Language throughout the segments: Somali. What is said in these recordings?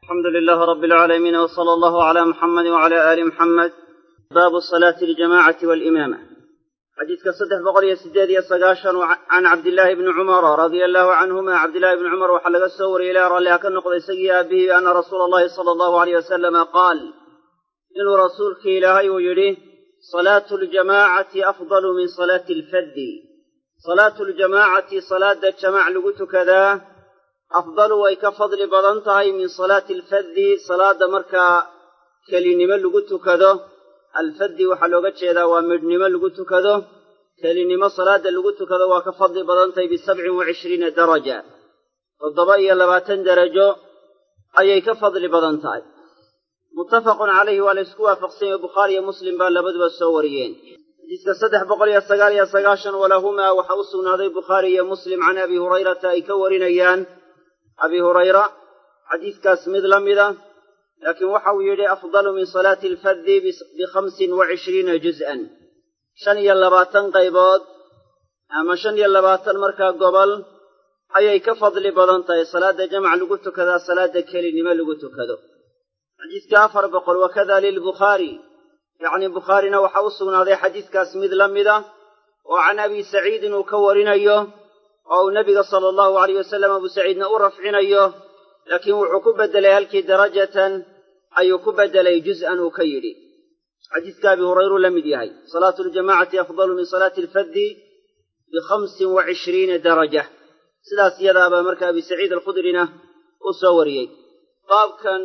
alxamdu lilaah rabi alcaalamiin w sala allahu cala muxamadi wcala aali muxamed baabu salaati aljamacati walimaama xadiidka saddex boqol iyo sideed iyo sagaashan can cabdillaahi bni cumara radia allahu canhuma cabdillahi bni cumar waxaa laga soo wariyey ilaah ralliha ka noqda isagii aabihii ana rasuula allahi sala allahu aleyh wasalama qaal inuu rasuulkii ilaahay uu yidhi salaatu ljamaacati afdalu min salaati alfaddi salaatu ljamaacati salaada jamaac lagu tukadaa afdalu way ka fadli badan tahay min salaati alfaddi salaada markaa kelinimo lagu tukado alfaddi waxaa looga jeedaa waa midhnimo lagu tukado kelinimo salaada lagu tukado waa ka fadli badan tahay bisabcin wa cishriina daraja toddoba iyo labaatan darajo ayay ka fadli badan tahay muttafaqun calayhi waa la ysku waafaqsan yahe bukhaari iyo muslim baa labaduba soo wariyeen xadiiska saddex boqol iyo sagaal iyo sagaashan walahumaa waxaa u sugnaaday bukhaari iyo muslim can abi hurayrata ay ka warinayaan abi hurayra xadiiskaas mid la mida laakiin waxa uu yidhi afdalu min salaati alfaddi bikhamsin wa cishriina juz'an shan iyo labaatan qaybood ama shan iyo labaatan markaa gobol ayay ka fadli badan tahay salaada jamac lagu tukadaa salaada kelinimo lagu tukado xadiiska afar boqol wakada lilbukhaari yacni bukhaarina waxaa u sugnaaday xadiiskaas mid la mida oo can abi saciidin uu ka warinayo oo uu nebiga sala allahu alayh wasalam abu saciidna u rafcinayo laakiin wuxuu ku beddelay halkii darajatan ayuu ku beddelay juz'an uu ka yidhi xadiiska abi hurayruu la mid yahay salaatu ljamacati afdalu min salaati alfaddi bikhamsin wa cishriina daraja sidaas iyadaabaa marka abi saciid alkhudrina u soo wariyey baabkan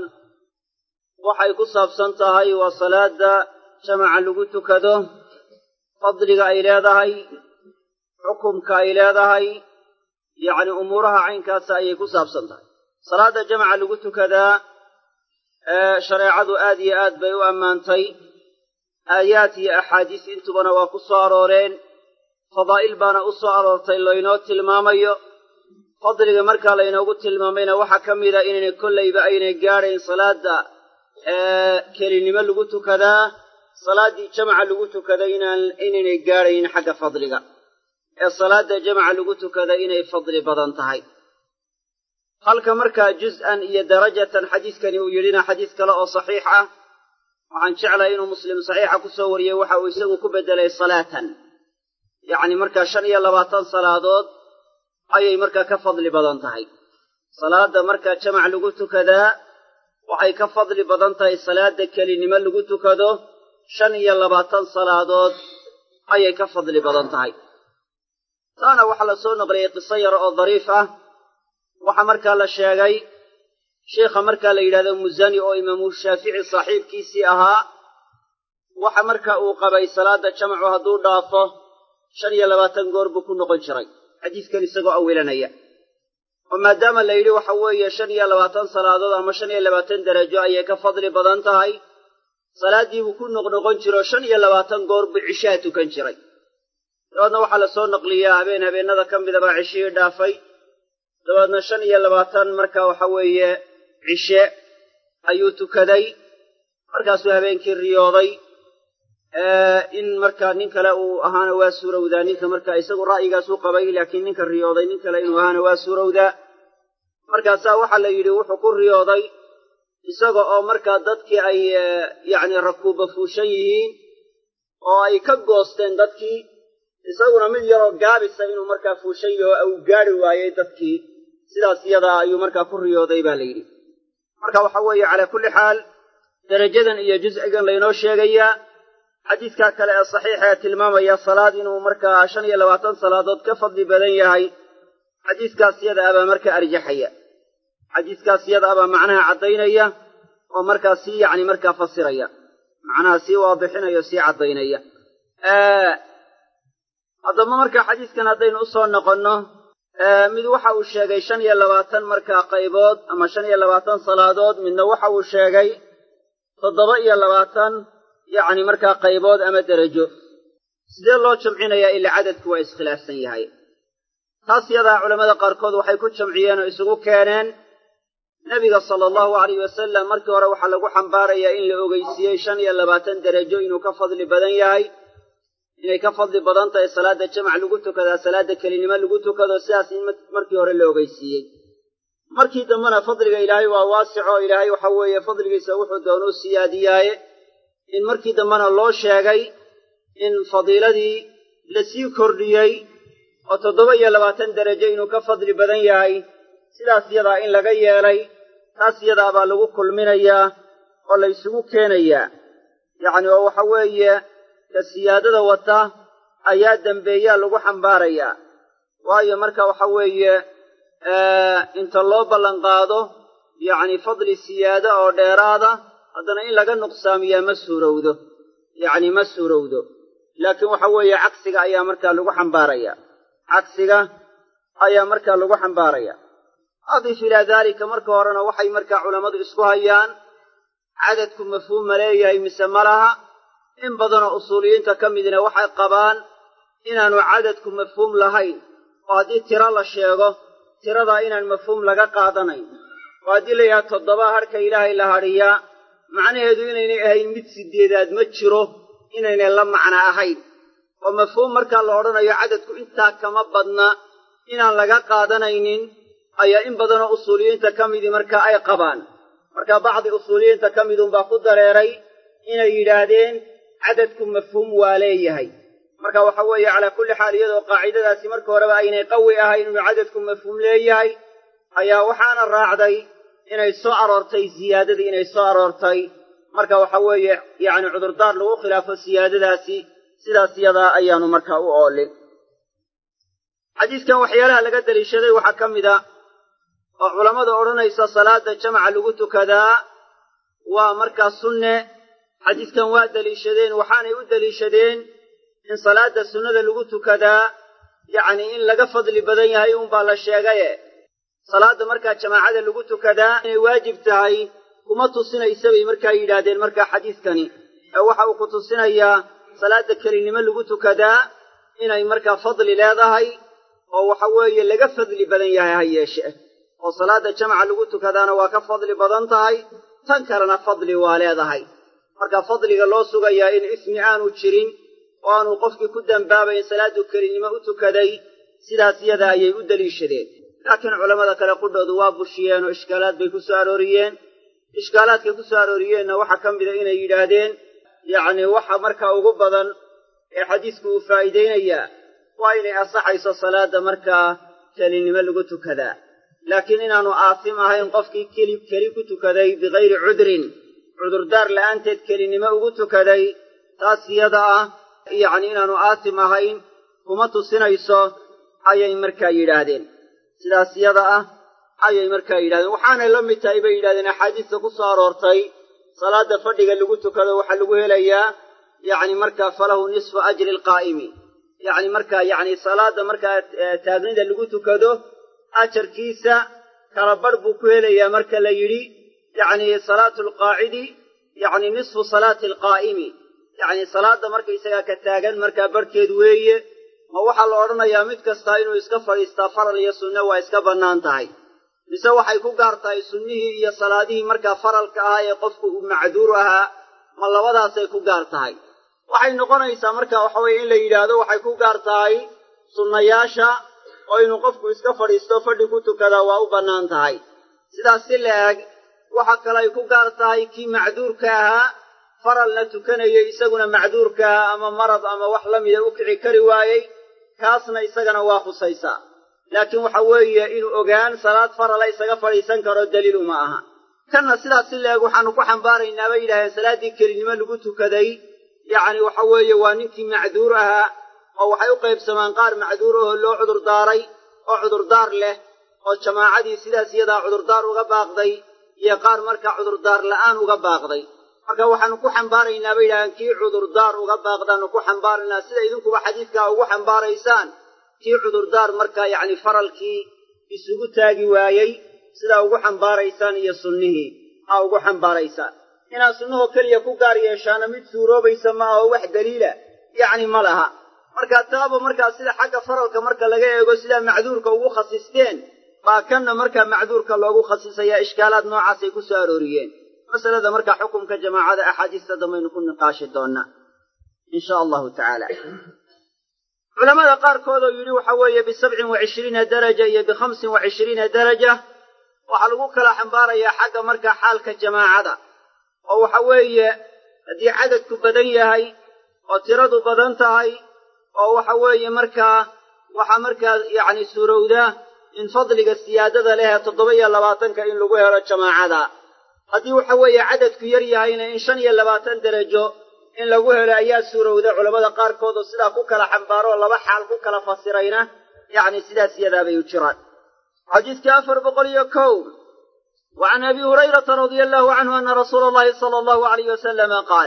waxay ku saabsan tahay waa salaada jamaca lagu tukado fadliga ay leedahay xukumka ay leedahay yacni umuuraha caynkaasa ayay ku saabsan tahay salaada jamaca lagu tukadaa shareecadu aad iyo aad bay u ammaantay aayaad iyo axaadiis intubana waa ku soo arooreen fadaa'il baana u soo aroortay laynoo tilmaamayo fadliga markaa laynoogu tilmaamayna waxaa ka mida inaynay kollayba aynay gaadhayn salaada kelinimo lagu tukadaa salaaddii jamaca lagu tukada inaynay gaadhayn xagga fadliga ee salaada jamaca lagu tukada inay fadli badan tahay halka markaa juz'an iyo darajatan xadiiskani uu yidhina xadiis kale oo saxiix ah waxaan jeclahay inuu muslim saxiixa ku soo wariyey waxa uu isagu ku beddelay salaatan yacni markaa shan iyo labaatan salaadood ayay markaa ka fadli badan tahay salaadda markaa jamac lagu tukadaa waxay ka fadli badan tahay salaada kelinimo lagu tukado shan iyo labaatan salaadood ayay ka fadli badan tahay taana waxaa la soo naqliyey qiso yar oo dariif ah waxaa markaa la sheegay sheikha markaa la yidhahdo musani oo imaamu shaafici saaxiibkiisii ahaa waxa marka uu qabay salaada jamacu hadduu dhaafo shan iyo labaatan goor buu ku noqon jiray xadiiskan isagoo awilanaya oo maadaama la yidhi waxa weeye shan iyo labaatan salaadood ama shan iyo labaatan darajo ayay ka fadli badan tahay salaaddii buu ku noqnoqon jiro shan iyo labaatan goor buu cishaa tukan jiray dabeedna waxaa la soo naqliyaa habeen habeennada ka mida baa cishihii dhaafay dabeedna shan iyo labaatan marka waxa weeye cishe ayuu tukaday markaasuu habeenkii riyooday in markaa nin kale uu ahaana waa suurowdaa ninka marka isagu ra'yigaasuu qabay laakiin ninka riyooday nin kale inuu ahaana waa suurowdaa markaasaa waxaa la yidhi wuxuu ku riyooday isaga oo markaa dadkii ay yacni rakuuba fuushan yihiin oo ay ka goosteen dadkii isaguna mid yaroo gaabisa inuu markaa fuushan yaho uu gaadhi waayey dadkii sidaas iyadaa ayuu markaa ku riyooday baa la yidhi marka waxa weeye calaa kulli xaal darajadan iyo juscigan laynoo sheegayaa xadiidkaa kale ee saxiixa ee tilmaamaya salaad inuu markaa shan iyo labaatan salaadood ka fadli badan yahay xadiiskaas yada abaa markaa arjaxaya xadiiskaas yada abaa macnaha caddaynaya oo markaa sii yacni markaa fasiraya macnaha sii waadixinaya o sii caddaynaya haddaba markaa xadiiskan haddaynu u soo noqonno mid waxa uu sheegay shan iyo labaatan markaa qaybood ama shan iyo labaatan salaadood midna waxa uu sheegay toddoba iyo labaatan yacni markaa qaybood ama derajo sidee loo jamcinayaa ila cadadku waa iskhilaafsan yahay taas yadaa culammada qaarkood waxay ku jamciyeen oo isugu keeneen nebiga sala allahu alayh wasalam markii hore waxaa lagu xambaarayaa in la ogeysiiyey shan iyo labaatan derajo inuu ka fadli badan yahay inay ka fadli badan tahay salaadda jamac lagu tukadaa salaadda kelinimo lagu tukado sidaas in markii hore la ogeysiiyey markii dambena fadliga ilaahay waa waasico ilaahay waxa weeye fadligiisa wuxuu doonuu siyaadiyaaye in markii dambena loo sheegay in fadiiladii la sii kordhiyey oo toddoba iyo labaatan derajo inuu ka fadli badan yahay sidaas yadaa in laga yeelay taas yadaa baa lagu kulminayaa oo la ysugu keenayaa yacni oo waxa weeye ka siyaadada wata ayaa dembeeyaa lagu xambaarayaa waayo marka waxa weeye inta loo ballanqaado yacni fadli siyaado oo dheeraada haddana in laga nuqsaamiyaa ma suurowdo yacni ma suurowdo laakiin waxa weeye cagsiga ayaa markaa lagu xambaaraya cagsiga ayaa markaa lagu xambaaraya adif ilaa daalika marka horena waxay markaa culammadu isku hayaan cadadku mafhuum ma leeyahay mise ma laha in badanoo usuuliyiinta ka midna waxay qabaan inaanu cadadku mafhuum lahayn oo haddii tiro la sheego tiradaa inaan mafhuum laga qaadanayn oo haddii la yidhaha toddoba hadhka ilaahay la hadhiyaa macnaheedu inaynay ahayn mid sideedaad ma jiro inaynay la macno ahayn oo mafhuum markaa la odhanayo cadadku intaa kama badna inaan laga qaadanaynin ayaa in badanoo usuuliyiinta ka midii markaa ay qabaan marka bacdi usuuliyiinta ka midunbaa ku dareeray inay yidhaahdeen cadadku mafhuum waa leeyahay marka waxa weeye calaa kulli xaal iyadoo qaacidadaasi marka horeba aynay qawi ahayn inuu cadadku mafhuum leeyahay ayaa waxaana raacday inay soo aroortay siyaadadii inay soo aroortay marka waxa weeye yacni cudurdaar lagu khilaafo siyaadadaasi sidaas yadaa ayaanu markaa u oolin xadiiskan waxyaalaha laga deliishaday waxaa ka mid a oo culammada odhanaysa salaada jamaca lagu tukadaa waa markaa sunne xadiiskan waa deliishadeen waxaanay u deliishadeen in salaada sunnada lagu tukadaa yacni in laga fadli badan yahay uunbaa la sheegaye salaadda markaa jamaacada lagu tukadaa inay waajib tahay kuma tusinaysa bay markaa yidhaahdeen markaa xadiiskani ee waxa uu ku tusinayaa salaadda kelinimo lagu tukadaa inay markaa fadli leedahay oo waxa weeye laga fadli badan yahay ha yeeshe oo salaadda jamaca lagu tukadaana waa ka fadli badan tahay tan kalena fadli waa leedahay marka fadliga loo sugayaa in ismi aanu jirin oo aanu qofkii ku dembaabayn salaaddu kelinimo u tukaday sidaas yada ayay u deliishadeen laakiin culammada kale qudhoodu waa bushiyeen oo ishkaalaad bay ku soo arooriyeen ishkaalaadkay ku soo arooriyeenna waxaa ka mida inay yidhaahdeen yacni waxa markaa ugu badan ee xadiisku uu faa'iidaynayaa waa inay ansaxayso salaadda markaa kelinimo lagu tukadaa laakiin inaanu aasim ahayn qofkii keli keli ku tukaday bikayri cudrin cudurdaar la'aanteed kelinimo ugu tukaday taas yada ah yacni inaanu aasim ahayn kuma tusinayso ayay markaa yidhaahdeen sidaas yada ah ayay markaa yidhahdeen waxaanay la mid tahay bay yidhahdeen axaadiista ku soo aroortay salaadda fadhiga lagu tukado waxaa lagu helayaa yacni markaa falahu nisfu ajri alqaa'imi yacni markaa yacni salaadda markaa taagnida lagu tukado ajarkiisa kala badh buu ku helayaa marka la yidhi yacni salaatu alqaacidi yacni nisfu salaati alqaa'imi yacni salaadda markaysagaa ka taagan markaa barhkeed weeye ma waxaa la odhanayaa mid kastaa inuu iska fadhiistaa faral iyo sunne waa iska bannaan tahay mise waxay ku gaar tahay sunnihii iyo salaadihii markaa faralka ahaa ee qofku uu macduur ahaa ma labadaasay ku gaar tahay waxay noqonaysaa marka waxa weye in la yidhaahdo waxay ku gaar tahay sunnayaasha oo inuu qofku iska fadhiisto fadhi ku tukadaa waa u bannaan tahay sidaas si la eg waxa kale ay ku gaar tahay kii macduurka ahaa faralna tukanayay isaguna macduurka ahaa ama marad ama wax la mida u kici kari waayey kaasna isagana waa khusaysaa laakiin waxa weeye inuu ogaan salaad farala isaga fadhiisan karo daliil uma aha kanna sidaas si la eg waxaanu ku xambaaraynaa bay yidhahdeen salaaddii kelinimo lagu tukaday yacni waxa weeye waa ninkii macduur ahaa oo waxay u qaybsamaan qaar macduur ahoo loo cudurdaaray oo cudurdaar leh oo jamaacadii sidaas iyadaa cudurdaar uga baaqday iyo qaar markaa cudurdaar la'aan uga baaqday marka waxaanu ku xambaaraynaa bay yidhahdeen kii cudurdaar uga baaqdaanu ku xambaaraynaa sida idinkuba xadiidkaa ugu xambaaraysaan kii cudurdaar markaa yacni faralkii isugu taagi waayey sidaa ugu xambaaraysaan iyo sunnihii aa ugu xambaaraysaan inaad sunnahoo keliya ku gaar yeeshaana mid suuroobaysa ma aho wax daliila yacni ma laha marka taaba markaa sida xagga faralka marka laga eego sidaa macduurka ugu khasisteen baa kanna markaa macduurka loogu khasisayaa ishkaalaad noocaasay ku soo arooriyeen masalada markaa xukumka jamaacada axaadiista dambaynu ku niqaashi doonnaa in sha allahu tacaala culamada qaarkood oo yidhi waxa weeye bisabcin wa cishriina daraja iyo bikhamsin wa cishriina daraja waxaa lagu kala xambaarayaa xagga markaa xaalka jamaacada oo waxa weeye haddii cadadku badan yahay oo tiradu badan tahay oo waxa weeye markaa waxaa markaa yacni suurowda in fadliga siyaadada leh ee toddoba iyo labaatanka in lagu helo jamaacada haddii waxa weeye cadadku yar yahayna in shan iyo labaatan derajo in lagu helo ayaa suurowda culammada qaarkood oo sidaa ku kala xambaaro oo laba xaal ku kala fasirayna yacni sidaas iyadaabay u jiraan xadiiskii afar boqol iyo kow wa can abi hurayrata radia allahu canhu ana rasuula allahi sala allahu alayh wasalama qaal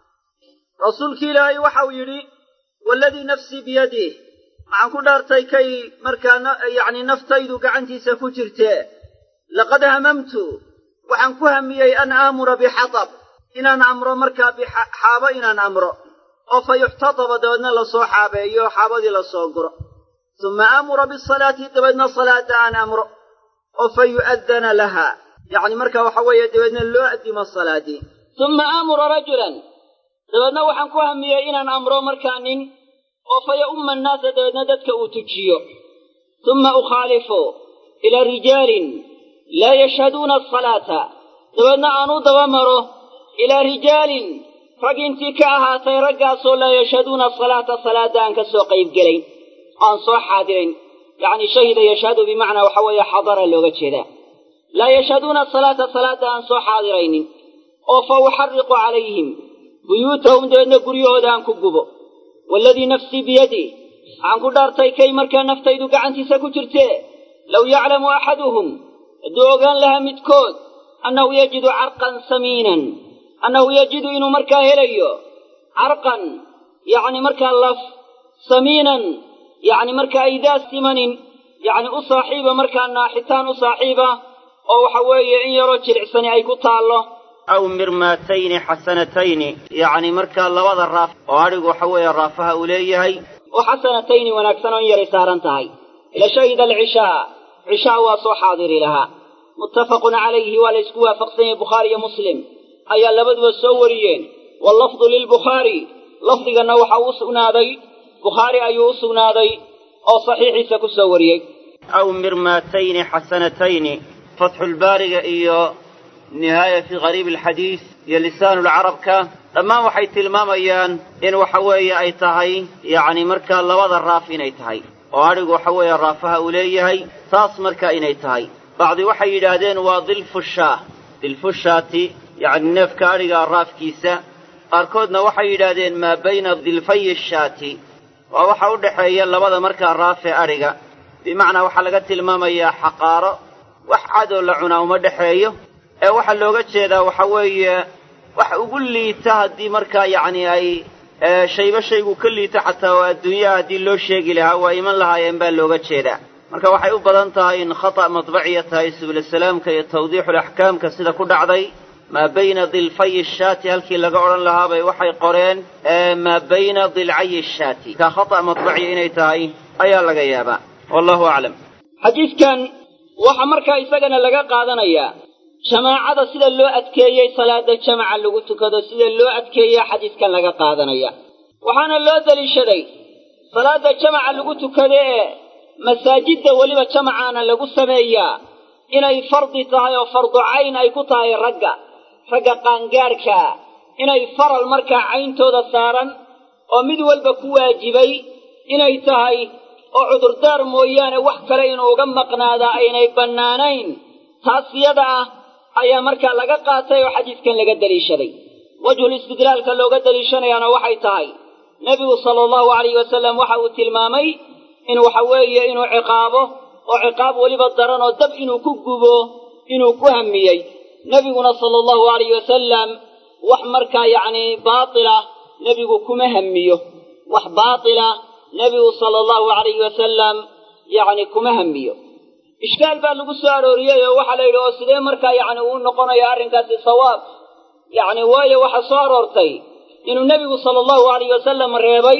rasuulki ilaahay waxau yidhi waaladii nafsii biyadih waxaan ku dhaartay kay markaa yacni naftaydu gacantiisa ku jirtee laqad hamamtu waxaan ku hamiyey an aamura bixatab inaan amro markaa bixaabo inaan amro oo fa yuxtataba dabeedna lasoo xaabeeyo xaabadii lasoo guro suma aamura bisalaati dabeedna salaada aan amro oo fa yu'addana laha yacni marka waxa weeye dabeedna loo addimo salaadii suma aamura rajulan dabeedna waxaan ku hamiyey inaan amro markaa nin oo fa ya'umma annaasa dabeedna dadka uu tujiyo suma ukhaalifu ilaa rijaalin laa yashhaduuna asalaata dabeedna aan u daba maro ilaa rijaalin rag intii ka ahaatay raggaasoo laa yashhaduuna asalaata salaadda aan ka soo qaybgelayn aan soo xaadirayn yacni shahida yashhadu bimacnaa waxa weeye xadara looga jeedaa laa yashhaduuna asalaata salaadda aan soo xaadiraynin oo fa uxarriqu calayhim buyuutahum dabeedna guryahooda aan ku gubo waaladii nafsii biyadih waxaan ku dhaartay kay markaa naftaydu gacantiisa ku jirtee low yaclamu axaduhum hadduu ogaan lahaa midkood annahu yajidu carqan samiinan annahu yajidu inuu markaa helayo carqan yacni markaa laf samiinan yacni markaa idaa simanin yacni u saaxiiba markaa naaxitaan u saaxiiba oo waxa weeye in yaroo jilicsani ay ku taallo aw mirmaatayni xasanatayni yacni markaa labada raaf oo adhigu waxa weeye raafaha uu leeyahay oo xasanatayni wanaagsan oo in yaray saaran tahay la shahida alcishaa cishaa waa soo xaadiri lahaa muttafaqun calayhi waa la ysku waafaqsan yahay bukhaari iyo muslim ayaa labaduba soo wariyeen wallafdu lilbukhaari lafdiganna waxa uu u sugnaaday bukhaari ayuu u sugnaaday oo saxiixiisa ku soo wariyey aw mirmaatayni xasanatayni fatxulbaariga iyo nihaaya fii qariibi alxadiis iyo lisaanulcarabka dhammaan waxay tilmaamayaan in waxa weeye ay tahay yacni markaa labada raaf inay tahay oo adhigu waxa weeye raafaha uu leeyahay taas markaa inay tahay bacdi waxay yidhaahdeen waa dilfushaah dilfushaati yacni neefka adhigaa raafkiisa qaarkoodna waxay yidhaahdeen maa bayna dilfayi shaati waa waxa u dhexeeya labada markaa raaf ee adhiga bimacnaa waxaa laga tilmaamayaa xaqaaro wax cadoo la cunaa uma dhexeeyo ee waxaa looga jeedaa waxa weeye wax ugu liita haddii markaa yacni ay shayba shaygu ka liito xataa oo adduunyaha haddii loo sheegi lahaa waa iman lahaayeen baa looga jeedaa marka waxay u badan tahay in khata' madbaciya tahay subulasalaamka iyo tawdiixulaxkaamka sida ku dhacday maa bayna dilfayi shaati halkii laga odhan lahaabay waxay qoreen maa bayna dilcayi shaati ka khata' madbaciya inay tahay ayaa laga yaabaa wallahu aclam xadiidkan waxaa markaa isagana laga qaadanayaa jamaacada sida loo adkeeyey salaada jamaca lagu tukado sida loo adkeeya xadiidkan laga qaadanaya waxaana loo deliishaday salaada jamaca lagu tukado ee masaajidda weliba jamacaana lagu sameeyaa inay fardi tahay oo fardu cayn ay ku tahay ragga ragga qaangaadhkaa inay faral markaa cayntooda saaran oo mid walba ku waajibay inay tahay oo cudurdaar mooyaane wax kale inuu uga maqnaadaa aynay bannaanayn taas iyada ah ayaa markaa laga qaatay oo xadiidkan laga deliishaday wajhul istidlaalka looga deliishanayaana waxay tahay nebigu sala allahu alayh wasalam waxa uu tilmaamay in waxa weeye inuu ciqaabo oo ciqaab weliba daran oo dab inuu ku gubo inuu ku hamiyey nebiguna sala allahu alayh wasalam wax markaa yacni baatila nebigu kuma hamiyo wax baatila nebigu sala allahu alayhi wasalam yacni kuma hamiyo ishkaal baa lagu soo arooriyey oo waxaa la yidhi oo sidee markaa yacni uu noqonaya arrinkaasi sawaab yacni waayo waxaa soo aroortay inuu nebigu sala allahu alayh wasalam reebay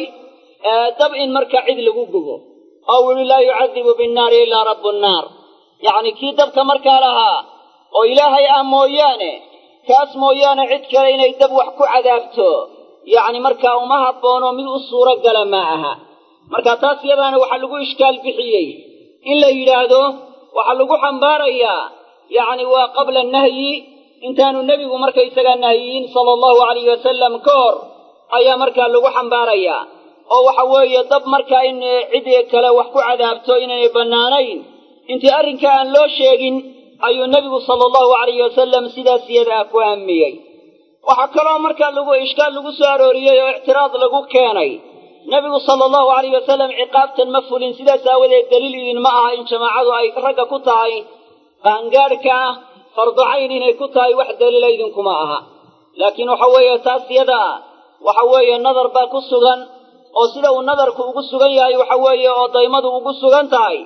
dab in markaa cid lagu gubo oo uu yihi laa yucadibu binnaari ilaa rabbu nnaar yacni kii dabka markaa lahaa oo ilaahay ah mooyaane kaas mooyaane cid kale inay dab wax ku cadaabto yacni markaa uma habboono mid u suuro gala ma aha marka taas yadaana waxaa lagu ishkaal bixiyey in la yidhaahdo waxaa lagu xambaarayaa yacni waa qabla nahyi intaanu nebigu markaysagaa nahyiyin sala allahu alayhi wasalam ka hor ayaa markaa lagu xambaarayaa oo waxa weeye dab markaa in cid kale wax ku cadaabto inaynay bannaanayn intii arrinkaa aan loo sheegin ayuu nebigu sala allahu alayhi wasalam sidaas iyada ah ku hamiyey waxaa kaloo markaa lagu ishkaal lagu soo arooriyey oo ictiraad lagu keenay nebigu sala allahu alayhi wasalam ciqaabtan ma fulin sidaas aawadeed daliil idinma aha in jamaacadu ay ragga ku tahay qaangaadhka ah farducayn inay ku tahay wax daliila idinkuma aha laakiin waxa weeye taas yada ah waxa weeye nadar baa ku sugan oo sida uu nadarku ugu sugan yahay waxa weeye oo daymadu ugu sugan tahay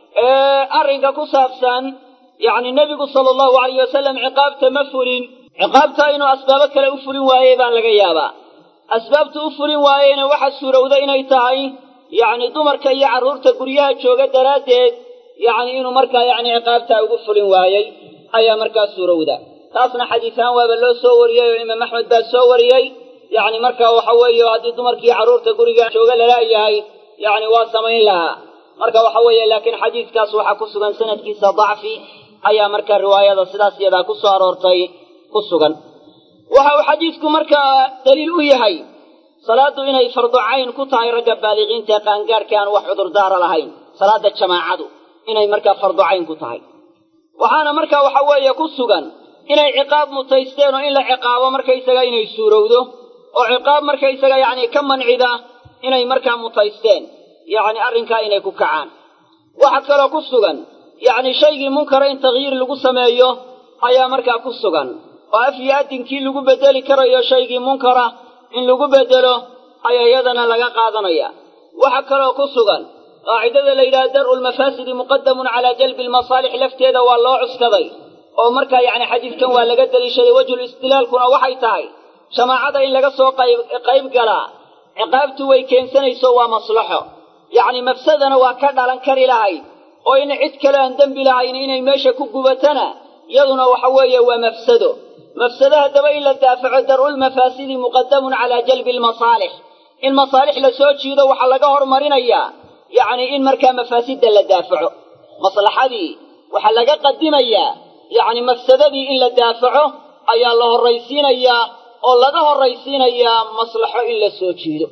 arrinka ku saabsan yacni nebigu sala allahu alayh wasalam ciqaabta ma fulin ciqaabta inuu asbaabo kale u fulin waayey baa laga yaabaa asbaabtu u fulin waayeyna waxa suurowda inay tahay yacni dumarka iyo carruurta guryaha jooga daraaddeed yacni inuu markaa yacni ciqaabtaa ugu fulin waayey ayaa markaa suurowda taasna xadiisahaan waaba loo soo wariyey oo imaam axmed baa soo wariyey yacni markaa waxa weeye haddii dumarkii carruurta guriga jooga lalaayahay yacni waa samayn lahaa marka waxa weeye laakiin xadiiskaas waxaa ku sugan sanadkiisa dacfi ayaa markaa riwaayada sidaas iyadaa ku soo aroortay ku sugan waxa uu xadiidku markaa daliil u yahay salaaddu inay fardu cayn ku tahay ragga baaliqiinta ee qaangaadhka aan wax cudurdaara lahayn salaadda jamaacadu inay markaa fardu cayn ku tahay waxaana markaa waxa weeye ku sugan inay ciqaab mutaysteen oo in la ciqaabo markaysaga inay suurowdo oo ciqaab markaysaga yacni ka mancida inay markaa mutaysteen yacni arrinkaa inay ku kacaan waxaa kaloo ku sugan yacni shaygii munkara in takyiir lagu sameeyo ayaa markaa ku sugan oo af iyo addinkii lagu beddeli karayo shaygii munkara in lagu beddelo ayaa iyadana laga qaadanaya waxaa kaloo ku sugan qaacidada la yidhaha dar'u lmafaasidi muqadamun calaa jalbi almasaalix lafteeda waa loo cuskaday oo markaa yacni xadiidkan waa laga deliishaday wejhul istidlaalkuna waxay tahay jamaacada in laga soo qayb qayb galaa ciqaabtu way keensanayso waa maslaxo yacni mafsadana waa ka dhalan kari lahayd oo in cid kale aan dembi lahayn inay meesha ku gubatana iyaduna waxa weeye waa mafsado mafsado haddaba in la daafaco dar'ulmafaasidi muqadamun calaa jalbi almasaalix in masaalix la soo jiido waxaa laga hormarinayaa yacni in markaa mafaasidda la daafaco maslaxadii waxaa laga qadimayaa yacni mafsadadii in la daafaco ayaa la horraysiinayaa oo laga horraysiinayaa maslaxo in la soo jiido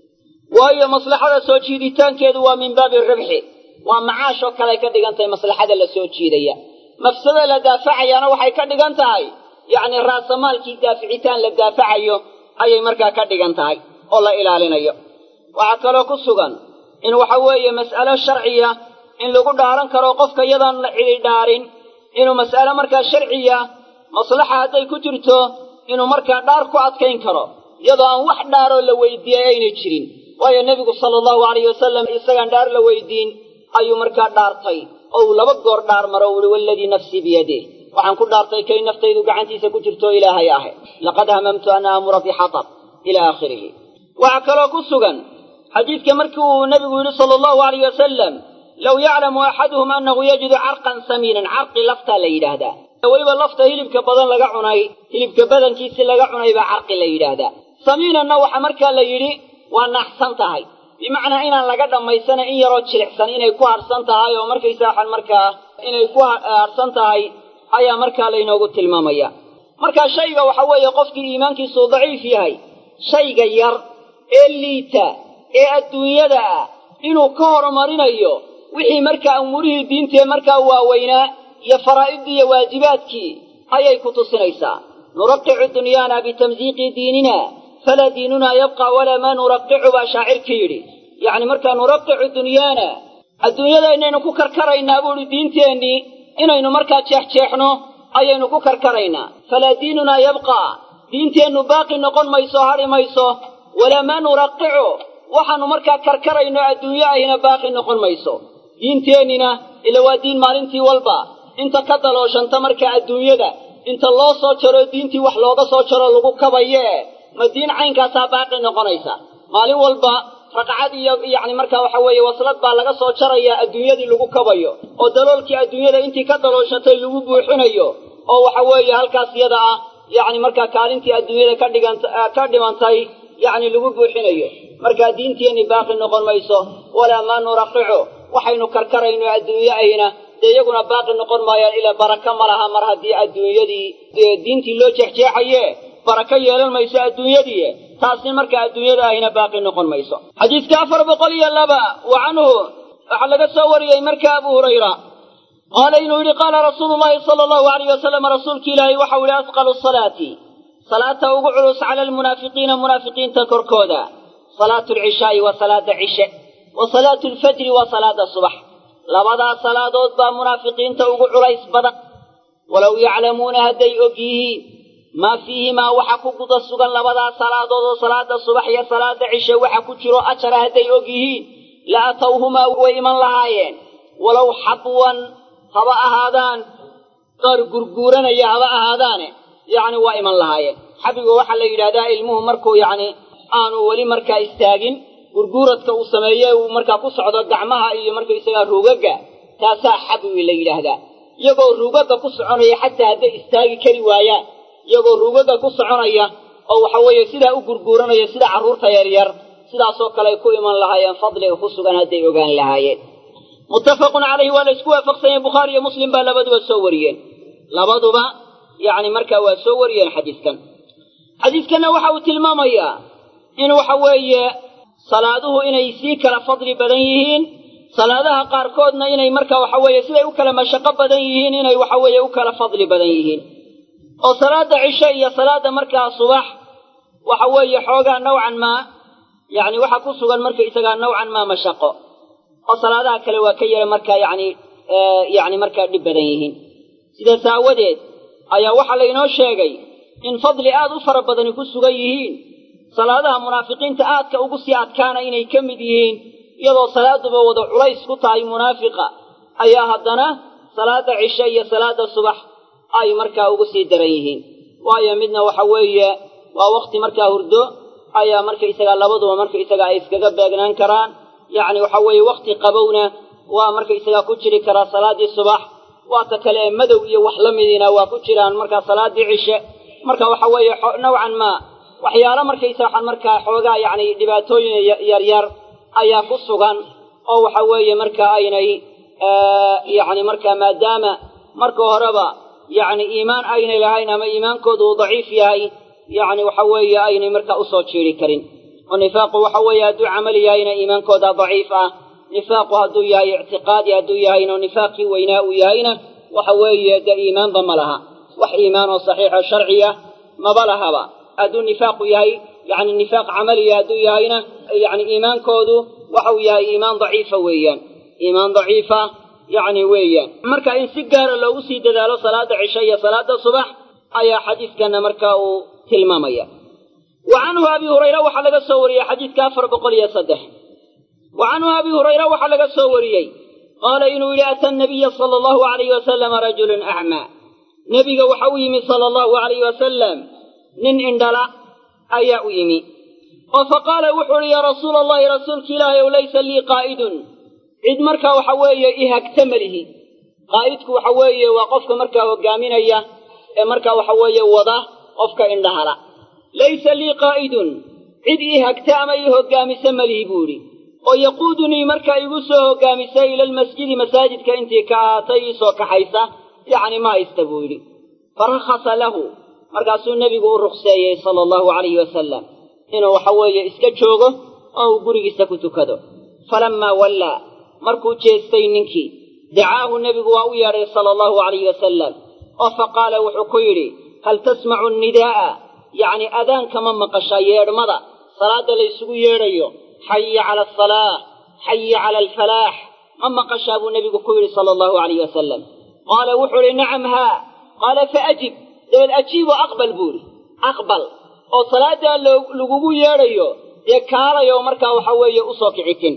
waayo maslaxada soo jiiditaankeedu waa min baabi ribxi waa macaashoo kaley ka dhigan tahay maslaxada la soo jiidaya mafsada la daafacayaana waxay ka dhigan tahay yacni raasamaalkii daaficitaan la daafacayo ayay markaa ka dhigan tahay oo la ilaalinayo waxaa kaloo ku sugan in waxa weeye mas'alo sharciya in lagu dhaaran karo qofka iyadaan la cidi dhaarin inuu mas'alo markaa sharciya maslaxa hadday ku jirto inuu markaa dhaar ku adkayn karo iyadoo aan wax dhaaroo la weydiiyey aynay jirin waayo nebigu sala allahu alayhi wasalam isagaan dhaar la weydiin ayuu markaa dhaartay oo uu laba goor dhaar maro uhi waladii nafsii biyadih waxaan ku dhaartay kay naftaydu gacantiisa ku jirto ilaahay ahe laqad hamamtu an aamura bixatab ila aakhirihi waxaa kaloo ku sugan xadiidka markii uu nebigu yidhi sala allahu alayh wasalam low yaclamu axaduhum annahu yajidu carqan samiinan carqi laftaa la yidhaahdaa weliba lafta hilibka badan laga cunay hilibka badankiisi laga cunay baa carqi la yidhaahdaa samiinanna waxaa markaa la yidhi waa naaxsan tahay bimacnaa inaan laga dhammaysana in yaroo jilicsan inay ku harsan tahay oo markaysa waxaan markaa inay ku harsan tahay ayaa markaa laynoogu tilmaamaya markaa shayga waxa weeye qofkii iimaankiisuu daciif yahay shayga yar ee liita ee adduunyada ah inuu ka horumarinayo wixii markaa umuurihii diintee markaa waaweynaa iyo faraa'idii iyo waajibaadkii ayay ku tusinaysaa nuraqicu dunyaana bitamsiiqi diinina falaa diinunaa yabqa walaa maa nuraqicu baa shaacirkii yidhi yacni markaa nuraqicu dunyaana adduunyadaynaynu ku karkaraynaa buu idhi diinteennii inaynu markaa jeexjeexno ayaynu ku karkaraynaa falaa diinunaa yabqaa diinteennu baaqi noqon mayso hadhi mayso walaa maa nuraqicu waxaannu markaa karkarayno adduunyo ayna baaqi noqon mayso diinteennina ila waa diin maalintii walba inta ka dalooshanta markaa adduunyada inta loo soo jaro diintii wax looga soo jaro lagu kabayee ma diin caynkaasaa baaqi noqonaysa maalin walba raqcad iyo yacni markaa waxa weeye waslad baa laga soo jarayaa adduunyadii lagu kabayo oo daloolkii adduunyada intii ka dalooshatay lagu buuxinayo oo waxa weeye halkaas yada ah yacni markaa kaalintii adduunyada ka dhigan ka dhimantay yacni lagu buuxinayo markaa diinteenni baaqi noqon mayso walaa maa nuraqicu waxaynu karkarayno adduunyo ayna dee iyaguna baaqi noqon maayaan ilaa baraka ma laha mar haddii adduunyadii diintii loo jeexjeexaye baraka yeelan mayso adduunyadii taasni marka adduunyada ahina baaqi noqon mayso xadiiska afar boqol iyo laba wa canhu waxaa laga soo wariyey marka abu hurayra qaala inuu yidhi qaala rasuulu llahi sala allahu alayh wasalam rasuulki ilaahay waxau yidhi asqalu salaati salaata ugu culus cala almunaafiqiina munaafiqiinta korkooda salaatu alcishaa'i waa salaada cishe wa salaatu alfajri waa salaada subax labadaas salaadood baa munaafiqiinta ugu culays badan walow yaclamuuna hadday og yihiin maa fiihimaa waxa ku guda sugan labadaas salaadood oo salaada subax iyo salaada cishe waxa ku jiro ajara hadday og yihiin la atowhumaa way iman lahaayeen walow xabwan haba ahaadaan qaar gurguuranaya haba ahaadaane yacni waa iman lahaayeen xabiga waxaa la yidhahdaa ilmuhu markuu yacni aanu weli markaa istaagin gurguuradka uu sameeye uu markaa ku socdo gacmaha iyo markaysagaa ruugagga taasaa xabiwi la yidhaahdaa iyagoo ruugagga ku soconaya xataa hadday istaagi kari waayaan iyagoo ruugagga ku soconaya oo waxa weeye sidaa u gurguuranaya sida carruurta yaryar sidaasoo kale ay ku iman lahaayeen fadliga ku sugan hadday ogaan lahaayeen muttafaqun calayhi waa la isku waafaqsanyay bukhaari iyo muslim baa labaduba soo wariyeen labaduba yacni markaa waa soo wariyeen xadiiskan xadiiskanna waxa uu tilmaamayaa in waxa weeye salaaduhu inay sii kala fadli badan yihiin salaadaha qaarkoodna inay marka waxa weeye siday u kala mashaqo badan yihiin inay waxa weeye u kala fadli badan yihiin oo salaada cishe iyo salaada markaa subax waxa weeye xoogaa nawcan maa yacni waxa ku sugan marka isagaa nawcan maa mashaqo oo salaadaha kale waa ka yara markaa yacni yacni markaa dhib badan yihiin sidaas aawadeed ayaa waxaa laynoo sheegay in fadli aad u fara badani ku sugan yihiin salaadaha munaafiqiinta aadka ugu sii adkaana inay ka mid yihiin iyadoo salaaduba wada culays ku tahay munaafiqa ayaa haddana salaada cishe iyo salaada subax ay markaa ugu sii daran yihiin waayo midna waxa weeye waa wakhti markaa hurdo ayaa markaysagaa labaduba markaysagaa ay iskaga beegnaan karaan yacni waxa weeye wakhti qabowna waa markaysagaa ku jiri karaa salaaddii subax waata kale ee madow iyo wax la midiina waa ku jiraan markaa salaaddii cishe marka waxa weeye nawcan maa waxyaalo markaysa waxaan markaa xoogaa yacni dhibaatooyin yaryar ayaa ku sugan oo waxa weeye marka aynay yacni markaa maadaama marka horeba yacni iimaan aynay lahayn ama iimaankoodu uu daciif yahay yacni waxa weeye aynay markaa usoo jiiri karin oo nifaaqu waxa weeye hadduu camal yahayna iimaankooda daciif ah nifaaqu hadduu yahay ictiqaadi hadduu yahayna nifaaqkii weynaa uu yahayna waxa weeye dee iimaanba ma laha wax iimaan oo saxiixo sharciya maba lahaba hadduu nifaaqu yahay yacni nifaaq camaliya hadduu yahayna yacni iimaankoodu waxau yahay iimaan daciifa weeyaan iimaan daciifa yacni weeyaan marka in si gaara loogu sii dadaalo salaada cishe iyo salaada subax ayaa xadiiskana markaa uu tilmaamaya wa canhu abi hurayra waxaa laga soo wariyey xadiidka afar boqol iyo saddex wa canhu abi hurayra waxaa laga soo wariyey qaala inuu yidhi ata nabiya sala allahu alayhi wasalama rajulun acmaa nebiga waxa u yimi sala allahu alayhi wasalam nin indhala ayaa u yimi oo fa qaala wuxuu uhi yaa rasuula allahi rasuulka ilaahay ow laysa lii qaa'idun cid markaa waxa weeye i hagta melihi qaa'idku waxa weeye waa qofka markaa hoggaaminaya ee markaa waxa weeye wada qofka indhahala laysa lii qaa'idun cid ii hagta ama ii hoggaamisa melihi buu idhi oo yaquudunii markaa igu soo hoggaamisa ila almasjidi masaajidka intii ka ahaatay ii soo kaxaysa yacni ma haysta buu yidhi farakhasa lahu markaasuu nebigu u ruqseeyey sala allahu calayhi wasalam inuu waxa weeye iska joogo oo uu gurigiisa ku tukado falammaa wallaa markuu jeestay ninkii dacaahu nebigu waa u yeedhay sala allahu calayhi wasalam oo fa qaala wuxuu ku yidhi hal tasmacu nidaa'a yacni adaanka ma maqashaa yeedhmada salaadda laysugu yeedhayo xaya cala asalaah xaya cala alfalaax ma maqashaa buu nebigu ku yidhi sala allahu calayhi wasalam qaala wuxuu idhi nacam haa qaala faajib dabad ajiib oo aqbal buu idhi aqbal oo salaaddaa lagugu yeedhayo dee kaalayo markaa waxa weeye u soo kicitin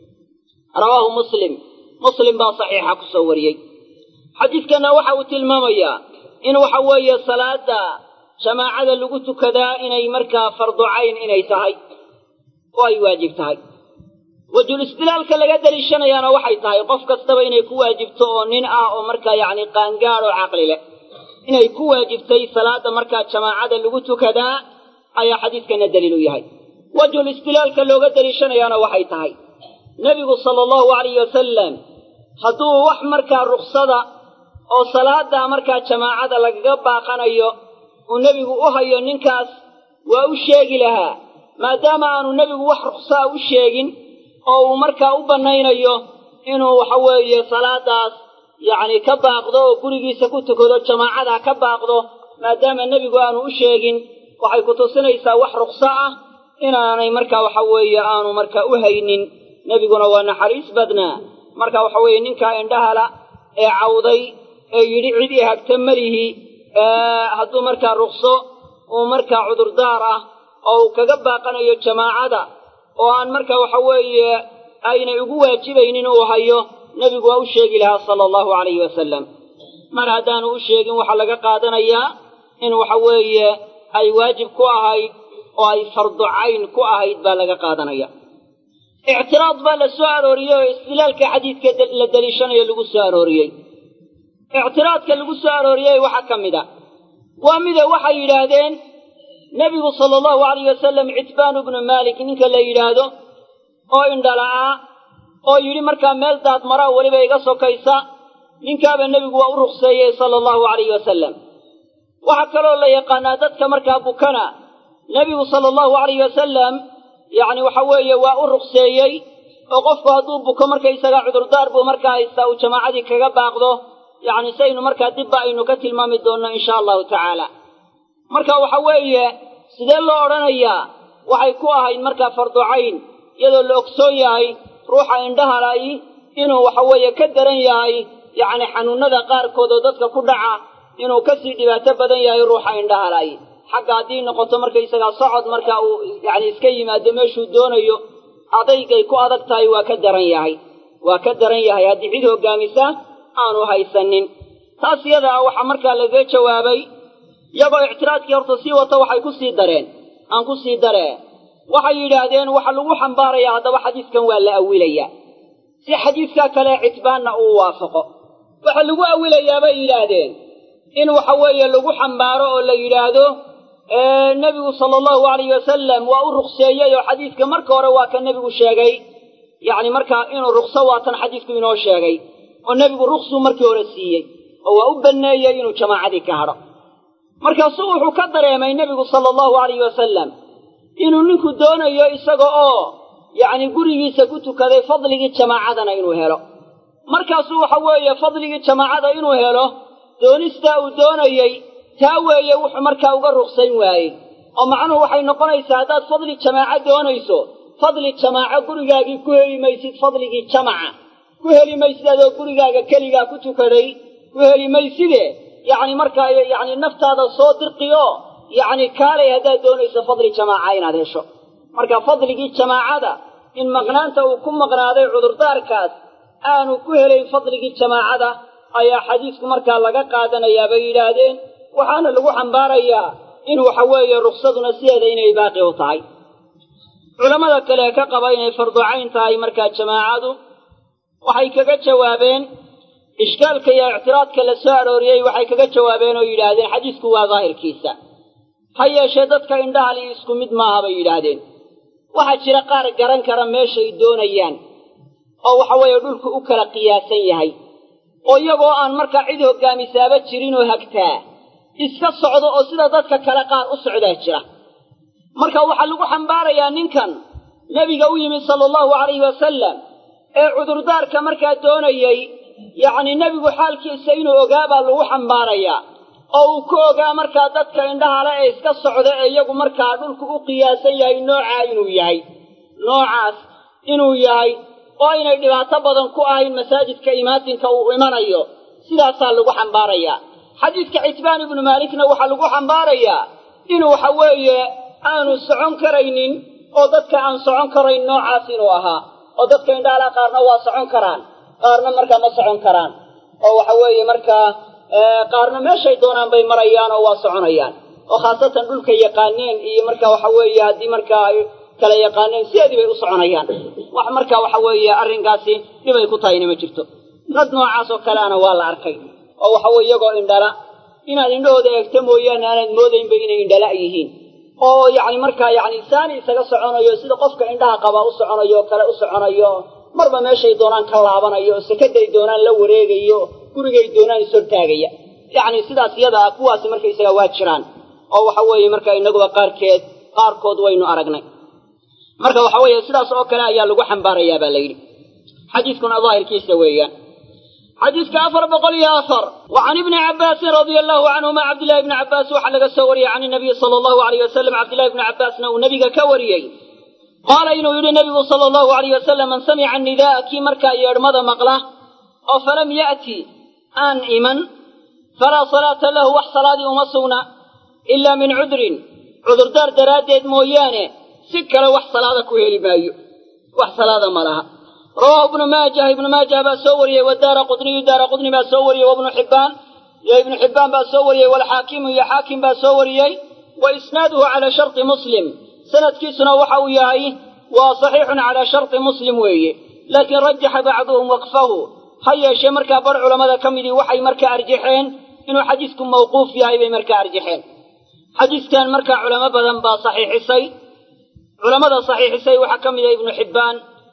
rawaahu muslim muslim baa saxiixa ku soo wariyey xadiidkanna waxa uu tilmaamayaa in waxa weeye salaadda jamaacada lagu tukadaa inay markaa fardu cayn inay tahay oo ay waajib tahay wajul istilaalka laga daliishanayaana waxay tahay qof kastaba inay ku waajibto oo nin ah oo markaa yacni qaangaad oo caqli leh inay ku waajibtay salaadda markaa jamaacada lagu tukadaa ayaa xadiidkana daliil u yahay wajhul istilaalka looga daliishanayaana waxay tahay nebigu sala allahu alayhi wasalam hadduu wax markaa ruksada oo salaada markaa jamaacada lagaga baaqanayo uu nebigu u hayo ninkaas waa u sheegi lahaa maadaama aanu nebigu wax ruksaa u sheegin oo uu markaa u bannaynayo inuu waxa weeye salaadaas yacni ka baaqdo oo gurigiisa ku tukado jamaacada ka baaqdo maadaama nebigu aanu u sheegin waxay ku tusinaysaa wax rukso ah inaanay markaa waxa weeye aanu markaa u haynin nebiguna waa naxariis badnaa marka waxa weeye ninkaa indhahala ee cawday ee yidhi cid i hagta melihi hadduu markaa rukso uu markaa cudurdaar ah oo uu kaga baaqanayo jamaacada oo aan markaa waxa weeye aynay ugu waajibaynin uu hayo nebigu waa u sheegi lahaa sala allahu calayhi wasalam mar haddaanu u sheegin waxaa laga qaadanayaa in waxa weeye ay waajib ku ahayd oo ay fardu cayn ku ahayd baa laga qaadanaya ictiraad baa la soo arooriyey oo istidlaalka xadiidka la deliishanayo lagu soo arooriyey ictiraadka lagu soo arooriyey waxaa ka mid a waa mida waxay yidhaahdeen nebigu sala allahu alayh wasalam citbaanu bnu maalik ninka la yidhaahdo oo indhala'aa oo yidhi markaa meel daad maraa weliba iga sokaysa ninkaaba nebigu waa u rukseeyey sala allahu alayh wasalam waxaa kaloo la yaqaanaa dadka markaa bukana nebigu sala allahu alayh wasalam yacni waxa weeye waa u rukseeyey oo qofku hadduu buko markaysagaa cudurdaar buu markaa haystaa uu jamaacadii kaga baaqdo yacni saynu markaa dibba aynu ka tilmaami doonno insha allahu tacaala marka waxa weeye sidee loo odhanayaa waxay ku ahayd markaa fardu cayn iyadoo la ogsoon yahay ruuxa indhahalay inuu waxa weeye ka daran yahay yacni xanuunnada qaarkood oo dadka ku dhaca inuu kasii dhibaato badan yahay ruuxa indhahalay xagga haddii noqoto markaysagaa socod marka uu yacni iska yimaado meeshuu doonayo adaygay ku adag tahay waa ka daran yahay waa ka daran yahay haddii cid hoggaamisa aanu haysanin taas iyada ah waxaa markaa lagaga jawaabay iyagoo ictiraadkii horta sii wata waxay ku sii dareen aan ku sii daree waxay yidhaahdeen waxa lagu xambaarayaa haddaba xadiiskan waa la awilayaa si xadiiskaa kale citbaanna uu waafaqo waxa lagu awilayaa bay yidhaahdeen in waxa weeye lagu xambaaro oo la yidhaahdo nebigu sala allahu alayh wasalam waa u rukseeyey oo xadiiska marka hore waa ka nebigu sheegay yacni markaa inuu rukso waatan xadiisku inoo sheegay oo nebigu ruksuu markii hore siiyey oo waa u banneeyey inuu jamaacadii ka hadho markaasuu wuxuu ka dareemay nebigu sala allahu alayh wasalam inuu ninku doonayo isaga oo yacni gurigiisa ku tukaday fadligii jamaacadana inuu helo markaasuu waxa weeye fadligii jamaacada inuu helo doonistaa uu doonayey taa weeye wuxuu markaa uga ruksayn waayey oo macnuhu waxay noqonaysaa haddaad fadli jamaaco doonayso fadli jamaaco gurigaagii ku heli maysid fadligii jamaca ku heli maysid adoo gurigaaga keligaa ku tukaday ku heli mayside yacni markaa yacni naftaada soo dirqiyo yacni kaalay haddaad doonayso fadli jamaaca inaad hesho marka fadligii jamaacada in maqnaanta uu ku maqnaaday cudurdaarkaas aanu ku helayn fadligii jamaacada ayaa xadiisku markaa laga qaadanayaa bay yidhaahdeen waxaana lagu xambaarayaa in waxa weeye ruksaduna sideeda inay baaqi u tahay culammada kale ka qaba inay farducayn tahay markaa jamaacadu waxay kaga jawaabeen ishkaalka iyo ictiraadka la soo arooriyey waxay kaga jawaabeen oo yidhaahdeen xadiisku waa daahirkiisa ha yeeshee dadka indhahali isku mid maaha bay yidhaahdeen waxaa jira qaar garan kara meeshay doonayaan oo waxa weeye dhulku u kala qiyaasan yahay oo iyagoo aan markaa cid hoggaamisaaba jirinoo hagtaa iska socdo oo sida dadka kale qaar u socdaa jira marka waxaa lagu xambaarayaa ninkan nebiga u yimid sala allahu calayhi wasalam ee cudurdaarka markaa doonayey yacni nebigu xaalkiisa inuu ogaa baa lagu xambaarayaa oo uu ku ogaa markaa dadka indhahale ee iska socda ee iyagu markaa dhulku u qiyaasan yahay noocaa inuu yahay noocaas inuu yahay oo aynay dhibaato badan ku ahayn masaajidka imaatinka uu imanayo sidaasaa lagu xambaarayaa xadiidka citbaan ibnu maalikna waxaa lagu xambaarayaa inuu waxa weeye aanu socon karaynin oo dadka aan socon karayn noocaas inuu ahaa oo dadka indhahala qaarna waa socon karaan qaarna markaa ma socon karaan oo waxa weeye markaa qaarna meeshay doonaan bay marayaan oo waa soconayaan oo khaasatan dhulka yaqaaneen iyo marka waxa weeye haddii markaa ay kala yaqaaneen sideedii bay u soconayaan wax marka waxa weeye arrinkaasi dhibay ku tahayna ma jirto dad noocaas oo kaleana waa la arkay oo waxa weye iyagoo indhala inaad indhahooda eegto mooyaane aanaad moodaynba inay indhala yihiin oo yacni markaa yacni saani isaga soconayo sida qofka indhaha qabaa u soconayo oo kale u soconayo marba meeshay doonaan ka laabanayo oo sekaday doonaan la wareegayo gurigay doonaan ishortaagaya yacni sidaas yadaa kuwaasi markaysaga waa jiraan oo waxa weeye marka inaguba qaarkeed qaarkood waynu aragnay marka waxa weeye sidaas oo kale ayaa lagu xambaarayaa baa la yidhi xadiiskuna daahirkiisa weeyaan xadiiska afar boqol iyo afar wa can ibni cabbaasin radia allahu canhuma cabdillahi ibni cabbaas waxaa laga soo wariyey can inabiyi sala allahu alayh wasalam cabdillahi ibni cabbaasna uu nebiga ka wariyey qaala inuu yidhi nebigu sala allahu alayh wasalam man samica nidaaa kii markaa yeedhmada maqla oo falam ya'ti aan iman falaa salaata lahu wax salaadii uma sugna ilaa min cudrin cudurdaar daraaddeed mooyaane si kale wax salaada ku heli maayo wax salaada ma laha rawaahu ibnu maajah ibnu maajah baa soo wariyey wadaara qudniyu daara qudni baa soo wariyey wabnu xibbaan iyo ibnu xibbaan baa soo wariyey walxaakimu iyo xaakim baa soo wariyey wa isnaaduhu calaa sharti muslim sanadkiisuna waxa uu yahay waa saxiixun calaa sharti muslim weeye laakiin rajaxa bacduhum waqfahu ha yeeshee markaa bar culammada ka midii waxay markaa arjaxeen inuu xadiisku mawquuf yahay bay markaa arjaxeen xadiiskan markaa culamo badan baa saxiixisay culammada saxiixisay waxaa ka mida ibnu xibbaan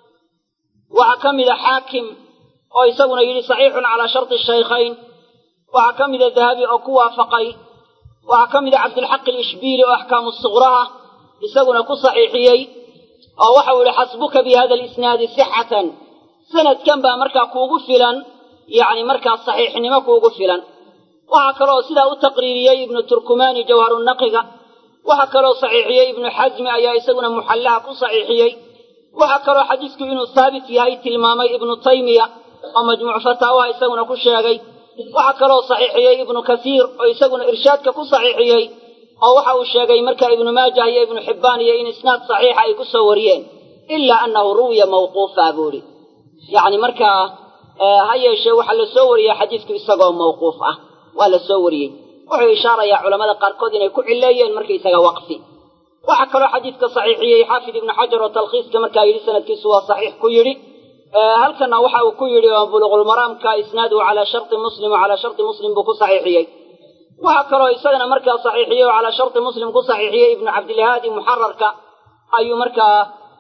waxaa ka mida xaakim oo isaguna yidhi saxiixun calaa sharti shaykhayn waxaa ka mida dahabi oo ku waafaqay waxaa ka mida cabdilxaq alishbiili oo axkaamu suqraha isaguna ku saxiixiyey oo waxau yidhi xasbuka bi hada alisnaadi sixatan sanadkan baa markaa kuugu filan yacni markaa saxiixnimo kuugu filan waxaa kaloo sidaa u taqriiriyey ibnu turkumaani jawharunaqiga waxaa kaloo saxiixiyey ibnu xasmi ayaa isaguna muxallaha ku saxiixiyey waxaa kaloo xadiisku inuu haabit yahay tilmaamay ibnu taymiya oo majmuuc fataawaha isaguna ku sheegay waxaa kaloo saxiixiyey ibnu kasiir oo isaguna irshaadka ku saxiixiyey oo waxa uu sheegay marka ibnu maajah iyo ibnu xibbaan iyo in isnaad saxiixa ay ku soo wariyeen ilaa annahu ruwiya mawquufa buu idhi yacni markaa ha yeeshee waxaa la soo wariyey xadiisku isagoo mawquuf ah waa la soo wariyey wuxuu ishaarayaa culamada qaarkood inay ku cileeyeen markaysaga waqfi waxaa kaloo xadiidka saxiixiyey xaafid ibnu xajar oo talkhiiska markaa yidhi sanadkiisu waa saxiix ku yidhi halkana waxa uu ku yidhi buluqulmaraamka isnaaduhu calaa sharti muslim oo calaa sharti muslim buu ku saxiixiyey waxaa kaloo isagana markaa saxiixiyey oo calaa sharti muslim ku saxiixiyey ibnu cabdilhaadi muxararka ayuu markaa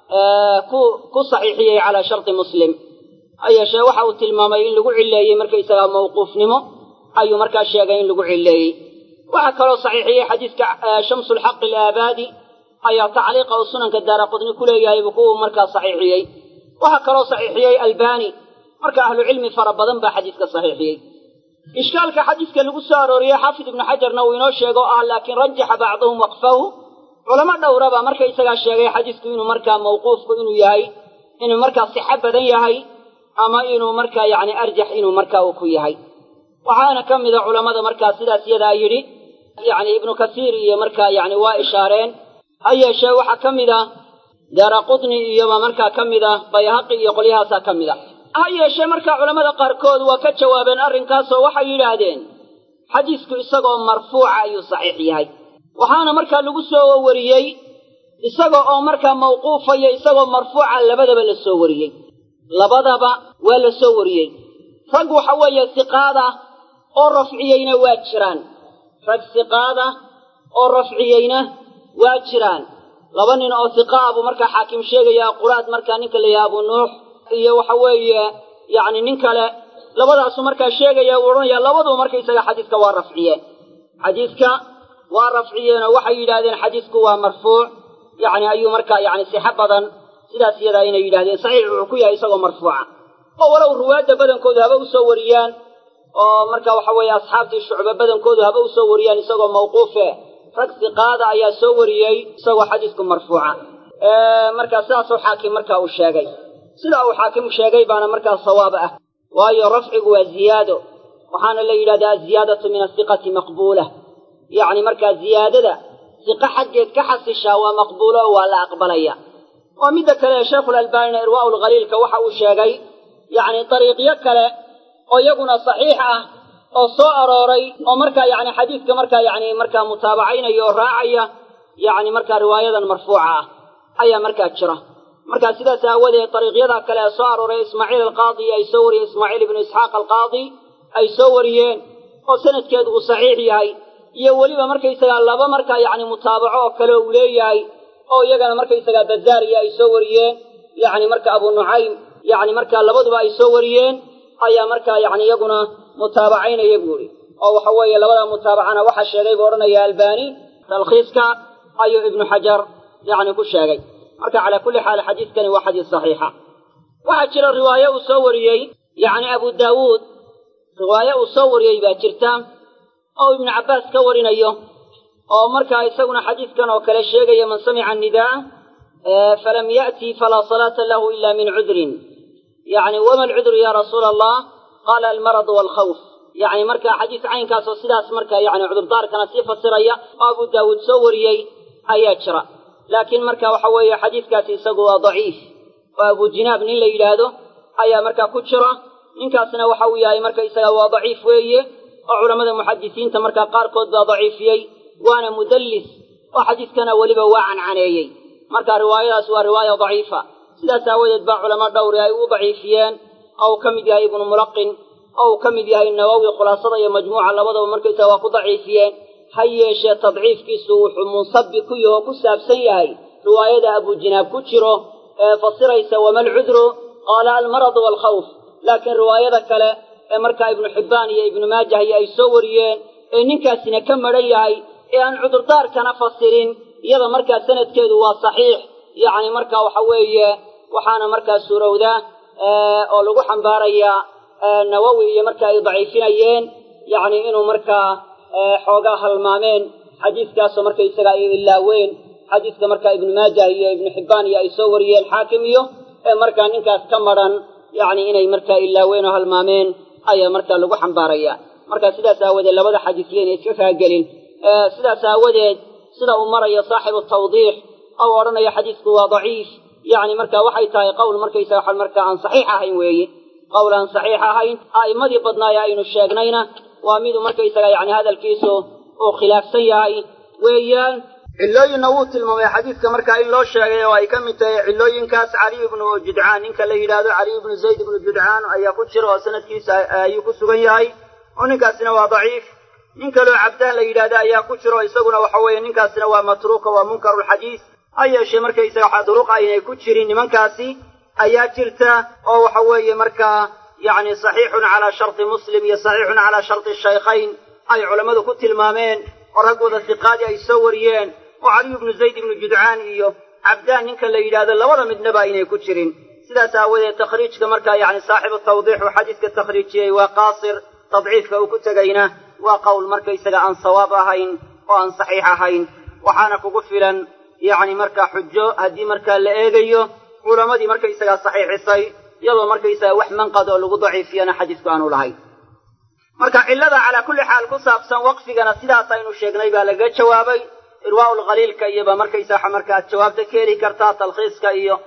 ku ku saxiixiyey calaa sharti muslim ha yeeshee waxa uu tilmaamay in lagu cileeyey markaysagaa mawquufnimo ayuu markaa sheegay in lagu cileeyey waxaa kaloo saxiixiyey xadiiska shamsulxaq alaabaadi ayaa tacliiqa uu sunanka daara qudni ku leeyahay buu ku markaa saxiixiyey waxaa kaloo saxiixiyey albani marka ahlucilmi fara badan baa xadiiska saxiixiyey ishkaalka xadiiska lagu soo arooriyey xaafid ibnu xajarna uu inoo sheego o ah laakiin rajaxa bacduhum waqfahu culamo dhowraba markaysagaa sheegay xadiisku inuu markaa mawquufku inuu yahay inuu markaa sixo badan yahay ama inuu markaa yacni arjax inuu markaa uu ku yahay waxaana ka mida culammada markaa sidaas yadaa yidhi yacni ibnu kasiir iyo markaa yacni waa ishaareen ha yeeshee waxaa ka mid a daara qudni iyoba markaa ka mid ah bayhaqi iyo qolyahaasaa ka mid a ha yeeshee markaa culammada qaarkood waa ka jawaabeen arrinkaasoo waxay yidhaahdeen xadiisku isagoo marfuuca ayuu saxiix yahay waxaana markaa lagu soo wariyey isaga oo markaa mawquufa iyo isagoo marfuuca labadaba la soo wariyey labadaba waa la soo wariyey rag waxa weeye siqaada oo rafciyeyna waa jiraan rag siqaada oo rafciyeyna waa jiraan laba nin oo siqaa buu markaa xaakim sheegayaa quraad markaa ninka la yaha abu nuux iyo waxa weeye yacni nin kale labadaasu markaa sheegaya uu odhanayaa labaduba markaysaga xadiiska waa rafciyeen xadiiska waa rafciyeenoo waxay yidhahdeen xadiisku waa marfuuc yacni ayuu markaa yacni sixo badan sidaas iyadaa inay yidhahdeen saxiix wuxuu ku yahay isagoo marfuuca oo walow ruwaadda badankoodu haba u soo wariyaan oo marka waxa weeye asxaabtii shucbe badankoodu haba u soo wariyaan isagoo mawquufe rag siqaada ayaa soo wariyey isagoo xadiisku marfuuca markaa sidaasuu xaakim markaa uu sheegay sidaa uu xaakim sheegay baana markaa sawaab ah waayo rafcigu waa ziyaado waxaana la yidhahdaa aziyaadatu min asiqati maqbuula yacni markaa ziyaadada siqo xaggeed ka xasishaa waa maqbuulo oo waa la aqbalaya oo midda kale sheikhulalbaanina irwaa'u lkhaliilka waxa uu sheegay yacni dariiqyo kale oo iyaguna saxiix ah oo soo arooray oo markaa yacni xadiidka markaa yacni markaa mutaabacaynaya oo raacaya yacni markaa riwaayadan marfuuca ah ayaa markaa jira markaa sidaas aawadeed dariiqyada kale ee soo arooray ismaaciil alqaadi ay soo wariyeen ismaaciil ibnu isxaaq alqaadi ay soo wariyeen oo sanadkeedu uu saxiix yahay iyo weliba markaysagaa laba markaa yacni mutaabaco oo kale uu leeyahay oo iyagana markaysagaa bazaariya ay soo wariyeen yacni marka abu nucaym yacni markaa labaduba ay soo wariyeen ayaa markaa yacni iyaguna mutaabacaynaya buu ihi oo waxa weeye labada mutaabacana waxaa sheegay buu odhanaya albani talkhiiska ayuu ibnu xajar yacni ku sheegay marka calaa kulli xaal xadiidkani waa xadiis saxiixa waxaa jira riwaaye uu soo wariyey yacni abu daawuud riwaaye uu soo wariyey baa jirta oo ibnu cabbaas ka warinayo oo markaa isaguna xadiidkan oo kale sheegaya man samica annidaa falam ya'ti falaa salaata lahu ila min cudrin yacni wama alcudru ya rasuula allah qaala almaradu waalkhawf yacni markaa xadiis caynkaas oo sidaas markaa yacni cudurdaarkana sii fasiraya oo abu daawuud soo wariyey ayaa jira laakiin marka waxa weeye xadiiskaasi isagu waa daciif oo abu jinaab nin la yidhaahdo ayaa markaa ku jira ninkaasna waxa uu yahay marka isaga waa daciif weeye oo culammada muxadisiinta markaa qaarkood baa daciifiyey waana mudallis oo xadiiskana weliba waa cancaneeyey marka riwaayadaas waa riwaaya daciifa sidaas aawadeed baa culamo dhowri ay u daciifiyeen oo uu ka mid yahay ibnu mulaqin oo uu ka mid yahay nawowi khulaasada iyo majmuuca labadaba markaysaga waa ku daciifiyeen ha yeeshee tadciifkiisu wuxuu munsabi ku yaho ku saabsan yahay riwaayada abujinaab ku jiro ee fasiraysa wama alcudru qaala almaradu waalkhawf laakiin riwaayada kale ee markaa ibnu xibbaan iyo ibnu maajah iyo ay soo wariyeen ee ninkaasina ka madhan yahay ee aan cudurdaarkana fasirin iyada markaa sanadkeedu waa saxiix yacni marka waxa weeye waxaana markaa suurowdaa oo lagu xambaarayaa nawowi iyo marka ay daciifinayeen yacni inuu markaa xoogaa halmaameen xadiiskaasoo markaysaga ay ilaaween xadiiska markaa ibnu maajah iyo ibnu xibbaan iyo ay soo wariyeen xaakim iyo ee markaa ninkaas ka madhan yacni inay markaa ilaaween oo halmaameen ayaa markaa lagu xambaaraya marka sidaas aawadeed labada xadiis yayna iska kaagelin sidaas aawadeed sida uu marayo saaxibu tawdiix ou odhanayo xadiisku waa daciif yacni marka waxay tahay qowl markaysaga waxa markaa aan saxiix ahayn weeye qowl aan saxiix ahayn a'immadii badnaaye aynu sheegnayna waa miduu markaysaga yacni hadalkiisu uu khilaafsan yahay weeyaan cillooyinna wuu tilmaamay xadiidka markaa in loo sheegay oo ay ka mid tahay cillooyinkaas caliy ibnu judcaan ninka la yidhaahdo caliy ibnu zayd ibnu judcaan ayaa ku jira oo sanadkiisa ayuu ku sugan yahay oo ninkaasina waa daciif nin kaloo cabdaan la yidhaahda ayaa ku jira oo isaguna waxa weeye ninkaasina waa matruuka waa munkarulxadiis ha yeeshee markaysaga waxa duruq aynay ku jirin nimankaasi ayaa jirta oo waxa weeye markaa yacni saxiixun calaa sharti muslim iyo saxiixun calaa sharti shaykhayn ay culammadu ku tilmaameen oo raggooda siqaadi ay soo wariyeen oo caliy ibnu zayd ibnu judcaan iyo cabdaan ninka la yidhaahdo labada midnaba aynay ku jirin sidaas aawadeed takhriijka markaa yacni saaxibu tawdiix uu xadiiska takhriijiyey waa qaasir tadciifka uu ku tegayna waa qowl markaysaga aan sawaab ahayn oo aan saxiix ahayn waxaana kugu filan yacni markaa xujo haddii markaa la eegayo culammadii markaysagaa saxiixisay iyadoo markaysaga wax manqad oo lagu daciifiyana xadiisku aanu lahayn marka cillada calaa kulli xaal ku saabsan waqfigana sidaas aynu sheegnay baa lagaga jawaabay irwaa'ul khaliilka iyoba markaysaa markaad jawaabta ka heli kartaa talkhiiska iyo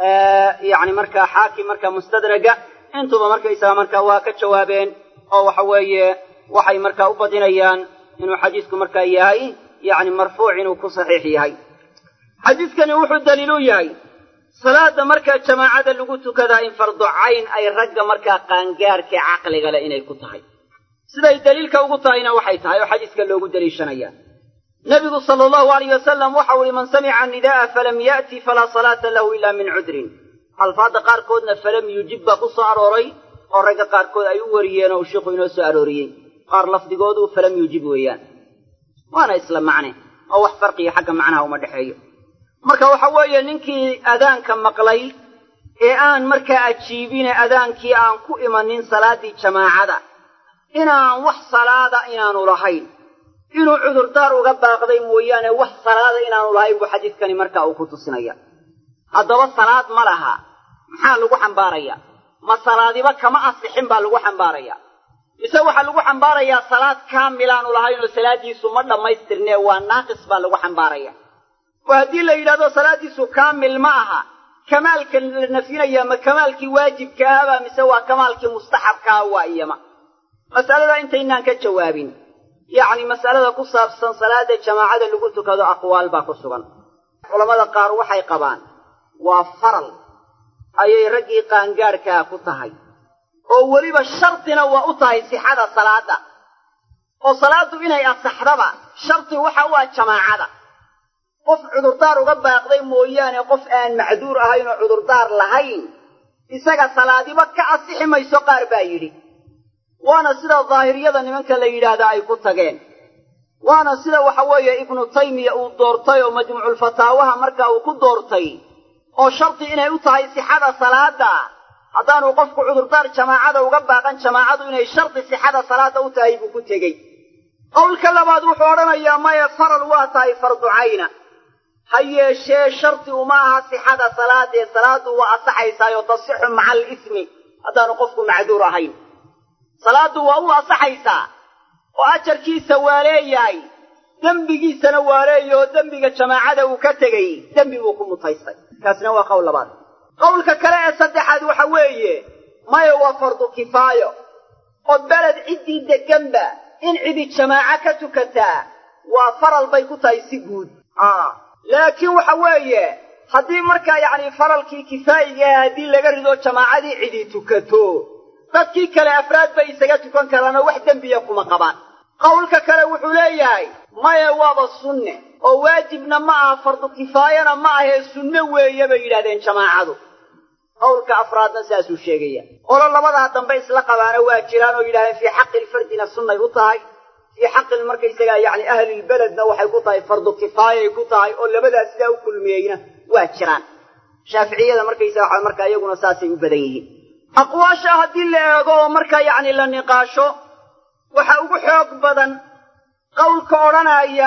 yacni markaa xaakim markaa mustadraga intuba markaysaga markaa waa ka jawaabeen oo waxa weeye waxay markaa u badinayaan inuu xadiisku markaa yahay yacni marfuuc inuu ku saxiix yahay xadiiskani wuxuu daliil u yahay salaada markaa jamaacada lagu tukadaa in fardu cayn ay ragga markaa qaangaarka caqliga leh inay ku tahay siday daliilka ugu tahayna waxay tahay oo xadiiska loogu daliishanayaa nebigu sala allahu alayh wasalam waxau ihi man samica nidaa'a falam ya'ti falaa salaata lahu ila min cudrin alfaadda qaarkoodna falam yujib baa ku soo arooray oo ragga qaarkood ay u wariyeen oo uu sheikhu inoo soo arooriyey qaar lafdigoodu falam yujib weeyaan waana isla macne oo wax farqiya xagga macnaha uma dhexeeyo marka waxa weeye ninkii adaanka maqlay ee aan markaa ajiibine adaankii aan ku imanin salaaddii jamaacada inaan wax salaada inaanu lahayn inuu cudurdaar uga baaqday mooyaane wax salaada inaanu lahayn buu xadiidkani markaa uu ku tusinaya haddaba salaad ma laha maxaa lagu xambaaraya ma salaadiba kama asixin baa lagu xambaaraya mise waxaa lagu xambaarayaa salaad kaamilaanu lahayn oo salaaddiisu ma dhammaystirnee waa naaqis baa lagu xambaaraya oo haddii la yidhahdo salaaddiisu kaamil ma aha kamaalka la nafyinayaa ma kamaalkii waajibka ahbaa mise waa kamaalkii mustaxabkaah waa iyama mas'aladaa intaynaan ka jawaabin yacni mas'alada ku saabsan salaada jamaacada lagu tukado aqwaal baa ku sugan culammada qaar waxay qabaan waa faral ayay raggii qaangaarkaa ku tahay oo weliba shardina waa u tahay sixada salaada oo salaaddu inay asaxdaba shardi waxa u ah jamaacada qof cudurdaar uga baaqday mooyaane qof aan macduur ahayn oo cudurdaar lahayn isaga salaadiba ka asixi mayso qaar baa yidhi waana sida daahiriyada nimanka la yidhaahda ay ku tageen waana sida waxa weeye ibnu taymiya uu doortay oo majmuuculfataawaha marka uu ku doortay oo shardi inay u tahay sixada salaada haddaanu qofku cudurdaar jamaacada uga baaqan jamaacadu inay shardi sixada salaada u tahay buu ku tegey qowlka labaad wuxuu odhanayaa maya faral waa tahay fardu cayna ha yeeshee shardi uma aha sixada salaadee salaadu waa asaxaysaayoo tasixu maca alismi haddaanu qofku macduur ahayn salaaddu waa u asaxaysaa oo ajarkiisa waa leeyahay dembigiisana waa leeyahy oo dembiga jamaacada uu ka tegey dembi buu ku mutaystay kaasna waa qowl labaad qowlka kale ee saddexaad waxa weeye maya waa fardu kifaayo oo beled ciddii degganba in cidi jamaaco ka tukataa waa faral bay ku tahay si guud laakiin waxa weeye haddii markaa yacni faralkii kifaayigaah haddii laga rido jamaacadii cidi tukato dadkii kale afraad bay isaga tukan karaanoo wax dembiya kuma qabaan qowlka kale wuxuu leeyahay maya waaba sunne oo waajibna ma aha fardu kifaayana ma ahee sunne weeye bay yidhahdeen jamaacadu qowlka afraadna saasuu sheegaya olo labadaa dambe isla qabaana waa jiraan oo yidhahdeen fii xaqi lfardina sunnay u tahay fii xaqil markaysagaa yacni ahlilbeledna waxay ku tahay fardu kifaayay ku tahay oo labadaas sidaa u kulmiyeyna waa jiraan shaaficiyada markaysaga waxa markaa iyaguna saasay u badan yihiin aqwaasha haddii la eego oo markaa yacni la niqaasho waxa ugu xoog badan qowlka odhanaya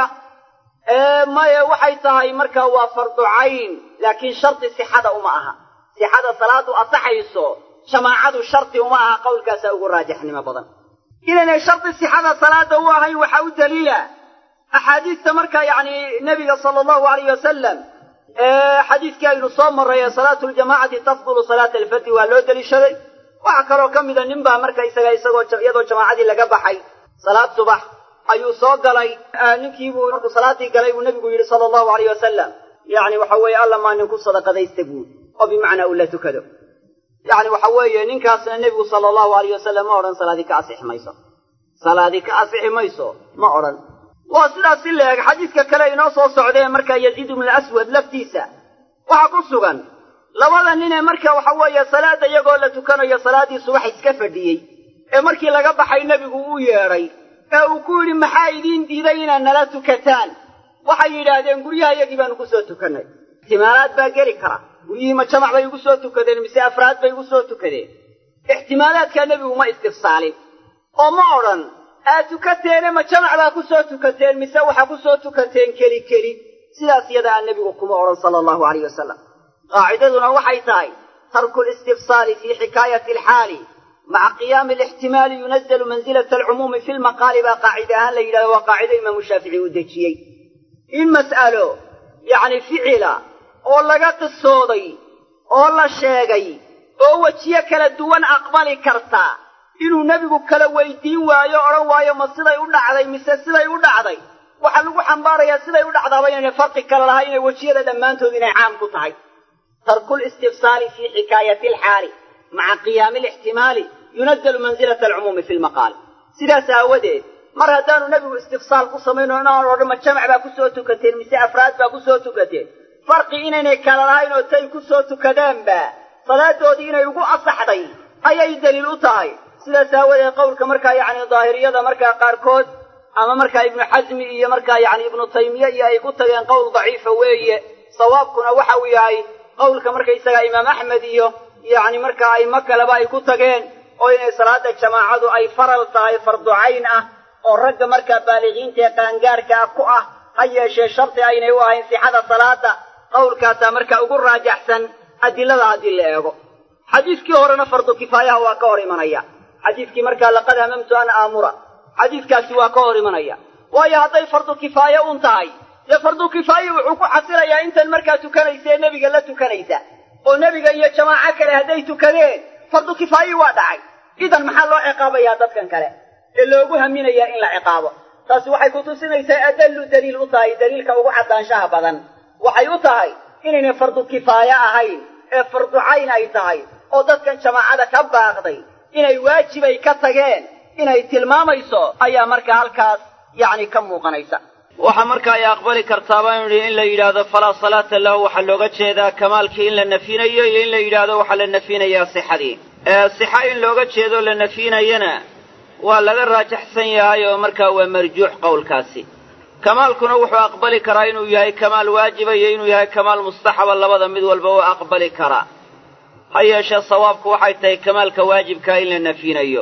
ee maya waxay tahay markaa waa fardu cayn laakiin shardi sixada uma aha sixada salaadu asaxayso jamaacadu shardi uma aha qowlkaasaa ugu raajixnimo badan inaynay shardi sixada salaada u ahayn waxaa u daliila axaadiista markaa yacni nebiga sala allahu alayh wasalam xadiiskii aynu soo marray ee salaatu ljamaacati tafdulu salaata alfati waa loo deliishaday waxaa kaloo ka mida nin baa marka isaga isagoo iyadoo jamaacadii laga baxay salaad subax ayuu soo galay ninkiibuu markuu salaadii galay buu nebigu yidhi sala allahu alayh wasalam yacni waxa weeye alla maa nin ku sadaqadaysta buud oo bimacnaa uu la tukado yacni waxa weeye ninkaasna nebigu sala allahu alayh wasalam ma odhan salaadii ka asixi mayso salaadii ka asixi mayso ma odhan waa sidaas si la eg xadiidka kale inoo soo socdee markaa yaziid ibnu aswad laftiisa waxaa ku sugan labada ninee marka waxa weeye salaadda iyagoo la tukanayo salaaddii subax iska fadhiyey ee markii laga baxay nebigu uu yeedhay ee uu ku yidhi maxaa idiin diiday inaad nala tukataan waxay yidhaahdeen guryaha iyagii baanu ku soo tukannay ixtimaalaad baa geli kara guryihii ma jamac bay igu soo tukadeen mise afraad bay igu soo tukadeen ixtimaalaadkaa nebigu ma istifsaalin oo ma odhan aad tukateene ma jamac baa ku soo tukateen mise waxaa ku soo tukateen keli keli sidaas iyadaa nebigu kuma odhan sala allahu alayh wasalam qaacidaduna waxay tahay tarku listifsaali fii xikaayati alxaali maca qiyaami alixtimaali yunazalu mansilata alcumuumi fi lmaqaali baa qaacide ahaan la yidhahdo waa qaacido imaamu shaafici uu dejiyey in mas'alo yacni ficila oo laga qisooday oo la sheegay oo wejiyo kala duwan aqbali karta inuu nebigu kala weydiin waayo odhan waayo ma siday u dhacday mise siday u dhacday waxaa lagu xambaarayaa siday u dhacdaaba inayna farqi kale lahay inay wejiyada dhammaantood inay caam ku tahay tarku listifsaali fii xikaayati alxaali maca qiyaami alixtimaali yunazalu mansilata alcumuumi fi lmaqaali sidaas aawadeed mar haddaanu nebigu istifsaal ku samayno inaan odhan ma jamac baa ku soo tukateen mise afraad baa ku soo tukateen farqi inaynay kala lahayn oo tay ku soo tukadaanba salaadoodii inay ugu asaxday ayay daliil u tahay sidaas aawadeed qowlka markaa yacni daahiriyada markaa qaarkood ama markaa ibnu xasmi iyo markaa yacni ibnu taymiye iyo ay ku tageen qowl daciifa weeye sawaabkuna waxa uu yahay qowlka markaysagaa imaam axmed iyo yacni markaa aimo kaleba ay ku tageen oo inay salaada jamaacadu ay faral tahay fardu cayn ah oo ragga markaa baaligiinta ee qaangaarkaa ku ah ha yeeshee shardi aynay u ahayn sixada salaada qowlkaasaa markaa ugu raajaxsan adilada haddii la eego xadiiskii horena fardu kifaayaha waa ka hor imanaya xadiiskii markaa laqad hamamtu an aamura xadiiskaasi waa ka hor imanaya waayo hadday fardu kifaaye un tahay dee fardu kifaaye wuxuu ku xasilayaa intan markaa tukanaysa ee nebiga la tukanaysa oo nebiga iyo jamaaco kale hadday tukadeen fardu kifaayi waa dhacay idan maxaa loo ciqaabayaa dadkan kale ee loogu haminayaa in la ciqaabo taasi waxay kutusinaysaa adallu daliil u tahay daliilka ugu caddaanshaha badan waxay u tahay inaynay fardu kifaaye ahayn ee fardu cayn ay tahay oo dadkan jamaacada ka baaqday inay waajibay ka tageen inay tilmaamayso ayaa markaa halkaas yacni ka muuqanaysa waxa marka ay aqbali kartaa baanu idhi in la yidhaahdo falaa salaata lahu waxaa looga jeedaa kamaalkii in la nafinayo iyo in la yidhaahdo waxaa la nafinayaa sixadii sixa in looga jeedo la nafinayana waa laga raajaxsan yahay oo markaa waa marjuux qowlkaasi kamaalkuna wuxuu aqbali karaa inuu yahay kamaal waajiba iyo inuu yahay kamaal mustaxaba labada mid walba waa aqbali karaa ha yeeshee sawaabku waxay tahay kamaalka waajibkaa in la nafinayo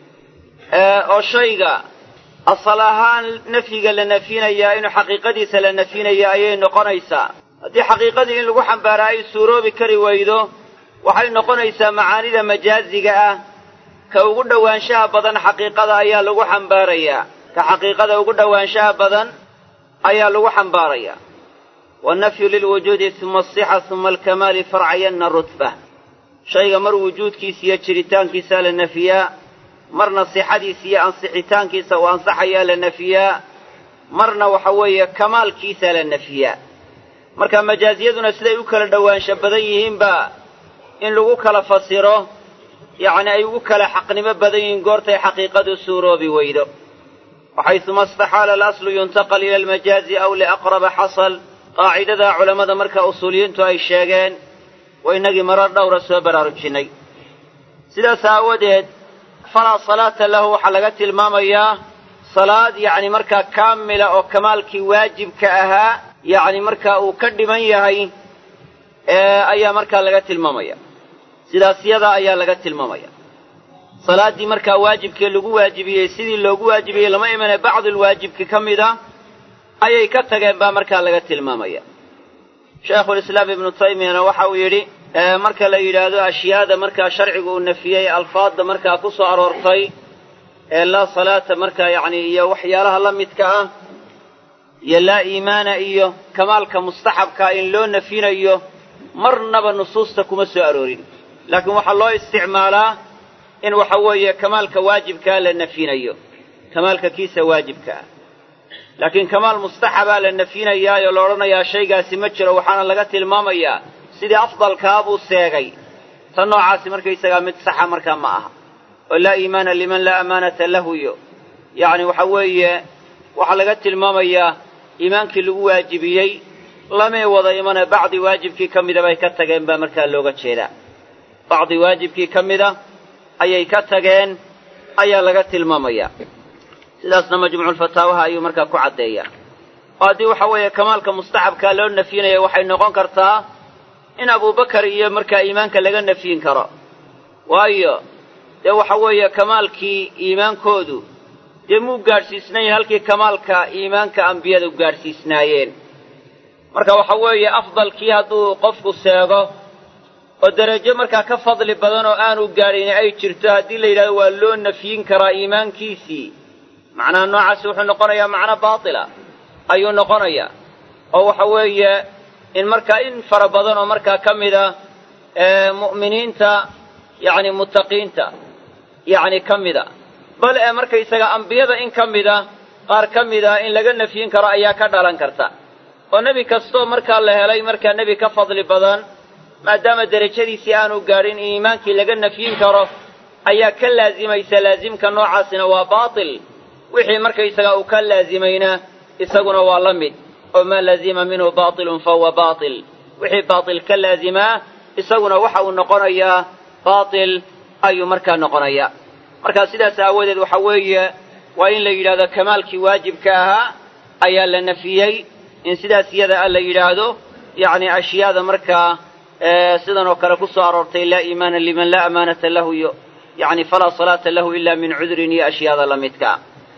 oo shayga asal ahaan nafyiga la nafinayaa inuu xaqiiqadiisa la nafinayo ayay noqonaysaa haddii xaqiiqadii in lagu xambaaraa ay suuroobi kari weydo waxay noqonaysaa macaanida majaaziga ah ka ugu dhowaanshaha badan xaqiiqada ayaa lagu xambaarayaa ka xaqiiqada ugu dhowaanshaha badan ayaa lagu xambaarayaa wannafyu lilwujuudi uma asixa uma alkamaali farcayanna rutba shayga mar wujuudkiisa iyo jiritaankiisaa la nafiyaa marna sixadiisa iyo ansixitaankiisa uu ansaxayaa la nafiyaa marna waxa weeye kamaalkiisaa la nafiyaa marka majaaziyaduna siday u kala dhowaansho badan yihiinba in lagu kala fasiro yacni ay ugu kala xaqnimo badan yihiin goortay xaqiiqadu suuroobi weydo waxayuma istaxaala alaslu yuntaqal ila almajaazi aw liaqraba xasal qaacidadaa culammada marka usuuliyiintu ay sheegeen waa innagii marar dhowra soo baraarujinnay sidaas aawadeed falaa salaata lahu waxaa laga tilmaamayaa salaad yacni markaa kaamila oo kamaalkii waajibka ahaa yacni markaa uu ka dhiman yahay ayaa markaa laga tilmaamaya sidaas yada ayaa laga tilmaamaya salaaddii markaa waajibkii lagu waajibiyey sidii loogu waajibiyey lama imane bacdulwaajibki ka mid a ayay ka tageen baa markaa laga tilmaamaya sheekhulislaam ibnu taymiyana waxa uu yidhi marka la yidhaahdo ashyaada markaa sharcigu uu nafiyey alfaadda markaa ku soo aroortay ee laa salaata markaa yacni iyo waxyaalaha la midka ah iyo laa iimaana iyo kamaalka mustaxabkaa in loo nafinayo marnaba nusuusta kuma soo aroorin laakiin waxaa loo isticmaalaa in waxa weeye kamaalka waajibkaa la nafinayo kamaalka kiisa waajibka ah laakiin kamaal mustaxabaa la nafinayaayoo la odhanayaa shaygaasi ma jiro waxaana laga tilmaamayaa sidii afdalkaa buu seegay tan noocaasi markaysagaa mid saxa markaa ma aha oo laa iimaana liman laa amaanata lahu iyo yacni waxa weeye waxaa laga tilmaamayaa iimaankii lagu waajibiyey lamay wada imane bacdi waajibkii ka mida bay ka tageen baa markaa looga jeedaa bacdi waajibkii ka mida ayay ka tageen ayaa laga tilmaamayaa sidaasna majmuuculfataawaha ayuu markaa ku caddeeyaa oo haddii waxa weeye kamaalka mustaxabkaa loo nafyinaya waxay noqon kartaa in abubakar iyo markaa iimaanka laga nafyin karo waayo dee waxa weeye kamaalkii iimaankoodu dee muu gaadhsiisnayn halkii kamaalka iimaanka ambiyadu gaadhsiisnaayeen marka waxa weeye afdalkii hadduu qofku seego oo derajo markaa ka fadli badan oo aanu gaadhin ay jirto haddii la yidhahdo waa loo nafyin karaa iimaankiisii macnaha noocaasi wuxuu noqonayaa macno baatila ayuu noqonayaa oo waxa weeye in markaa in fara badan oo markaa ka mid a mu'miniinta yacni muttaqiinta yacni ka mida bal ee markaysaga ambiyada in ka mida qaar ka mida in laga nafyin karo ayaa ka dhalan karta oo nebi kastoo markaa la helay markaa nebi ka fadli badan maadaama derajadiisii aanu gaadhin in iimaankii laga nafyin karo ayaa ka laazimaysa laasimka noocaasina waa baatil wixii markaysaga uu ka laazimayna isaguna waa la mid oo maa laazima minhu baatilun fahuwa baatil wixii baatil ka laazimaa isaguna waxa uu noqonayaa baatil ayuu markaa noqonayaa markaa sidaas aawadeed waxa weeye waa in la yidhahdo kamaalkii waajibka ahaa ayaa la nafiyey in sidaas iyada a la yidhaahdo yacni ashyaada markaa sidan oo kale ku soo aroortay laa iimaana liman laa amaanata lahu iyo yacni falaa salaata lahu ila min cudrin iyo ashyaada la midkaa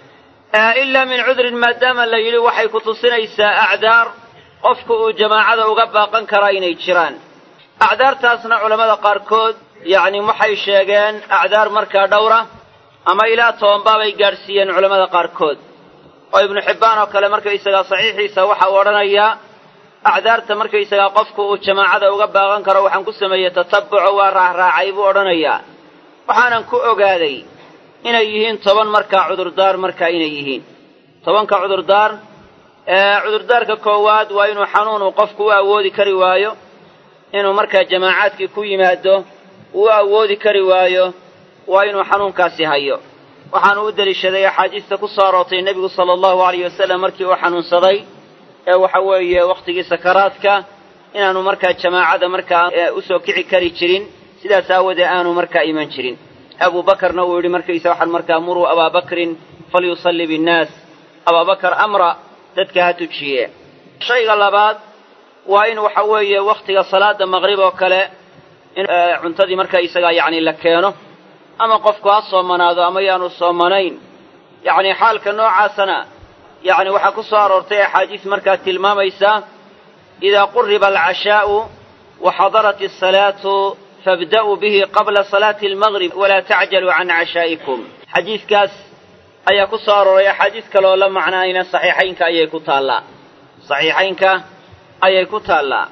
ilaa min cudrin maadaama la yidhi waxay ku tusinaysaa acdaar qofku uu jamaacada uga baaqan karaa inay jiraan acdaartaasna culammada qaarkood yacni waxay sheegeen acdaar markaa dhowra ama ilaa tobanbaabay gaadhsiiyeen culammada qaarkood oo ibnu xibbaan oo kale markaysagaa saxiixiisa waxa uu odhanayaa acdaarta markaysagaa qofku uu jamaacada uga baaqan karo waxaan ku sameeyey tatabbuco waa raacraacay buu odhanayaa waxaanan ku ogaaday inay yihiin toban markaa cudurdaar markaa inay yihiin tobanka cudurdaar cudurdaarka koowaad waa inuu xanuunu qofku u awoodi kari waayo inuu markaa jamaacaadkii ku yimaado uu u awoodi kari waayo waa inuu xanuunkaasi hayo waxaanu u deliishaday axaadiista ku soo aroortay nebigu sala allahu alayh wasalam markii uu xanuunsaday ee waxa weeye wakhtigii sakaraadka inaanu markaa jamaacada markaa usoo kici kari jirin sidaas aawadee aanu markaa iman jirin abu bakarna uu yidhi markaysa waxaan markaa muruu abaa bakrin falyusalli binnaas abaabakar amra dadka ha tujiye shayga labaad waa in waxa weeye wakhtiga salaada maqrib oo kale in cuntadii markaa isagaa yacni la keeno ama qofku ha soomanaado ama yaanu soomanayn yacni xaalka noocaasana yacni waxaa ku soo aroortay axaadiis markaa tilmaamaysa idaa quriba alcashaa'u wa xadarat asalaatu fabda'uu bihi qabla salaati almaqrib walaa tacjaluu can cashaa'ikum xadiidkaas ayaa ku soo arooray axaadiis kaleoo la macnaayna saxiixaynka ayay ku taallaa saxiixaynka ayay ku taallaa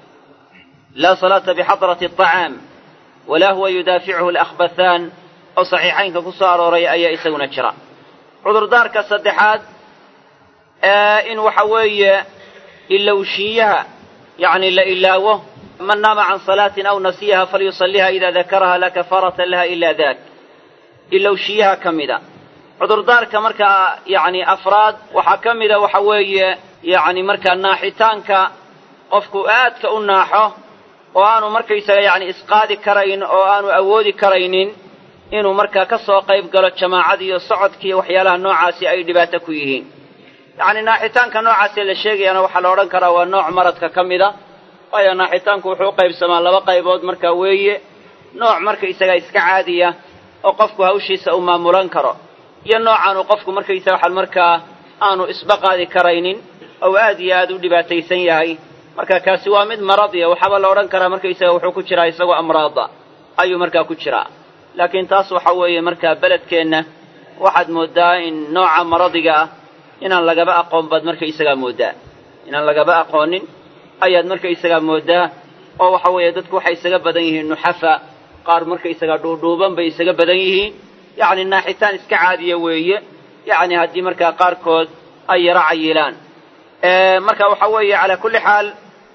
laa salaata bixadrati aطacaam walaa huwa yudaaficuhu alakhbathaan oo saxiixaynka ku soo arooray ayaa isaguna jira cudurdaarka saddexaad in waxa weeye ilowshiiyaha yacni la ilaawo man naama can salaatin aw nasiyaha falyusalliha idaa dakaraha laa kafaarata laha ila dak ilowshiyaha ka mida cudurdaarka markaa yacni afraad waxaa ka mida waxa weeye yacni markaa naaxitaanka qofku aadka u naaxo oo aanu markaysaga yacni isqaadi karayn oo aanu awoodi karaynin inuu markaa ka soo qayb galo jamaacada iyo socodka iyo waxyaalaha noocaasi ay dhibaato ku yihiin yacni naaxitaanka noocaasee la sheegayaana waxaa la odhan karaa waa nooc maradka ka mida waayo naaxitaanku wuxuu u qaybsamaa laba qaybood markaa weeye nooc markaysaga iska caadiya oo qofku hawshiisa uu maamulan karo iyo noocaanu qofku markaysaga waxaan markaa aanu isba qaadi karaynin ou aad iyo aad u dhibaataysan yahay marka kaasi waa mid maradiya waxaaba la odhan karaa markaysaga wuxuu ku jiraa isagoo amraada ayuu markaa ku jiraa laakiin taas waxa weeye markaa beledkeenna waxaad mooddaa in nooca maradiga ah inaan lagaba aqoon baad markaysagaa mooddaa inaan lagaba aqoonin ayaad markaysagaa mooddaa oo waxa weeye dadku waxay isaga badan yihiin nuxafa qaar markaysagaa dhuudhuuban bay isaga badan yihiin yacni naaxitaan iska caadiya weeye yacni haddii markaa qaarkood ay yaro cayilaan marka waxa weeye calaa kulli xaal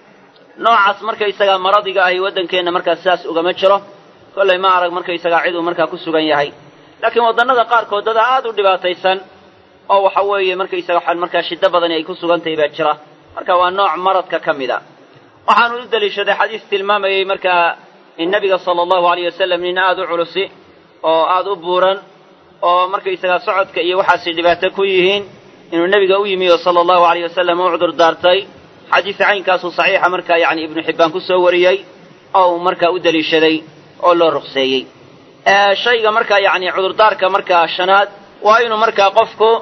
noocaas markaysagaa maradiga ahi waddankeenna markaa sidaas ugama jiro kollay ma arag markaysagaa ciduu markaa ku sugan yahay laakiin waddannada qaarkood dada aad u dhibaataysan oo waxa weeye markaysaga waxaan markaa shiddo badani ay ku sugan tahay baa jira marka waa nooc maradka ka mid a waxaanu u deliishaday xadiis tilmaamayey markaa in nebiga sala allahu alayh wasalam nin aad u culusi oo aad u buuran oo markaysagaa socodka iyo waxaasi dhibaato ku yihiin inuu nebiga u yimi oo sala allahu alayh wasalam u cudur daartay xadiis caynkaasuu saxiixa markaa yacni ibnu xibbaan ku soo wariyey oo uu markaa u deliishaday oo loo ruqseeyey shayga markaa yacni cudurdaarka markaa shanaad waa inuu markaa qofku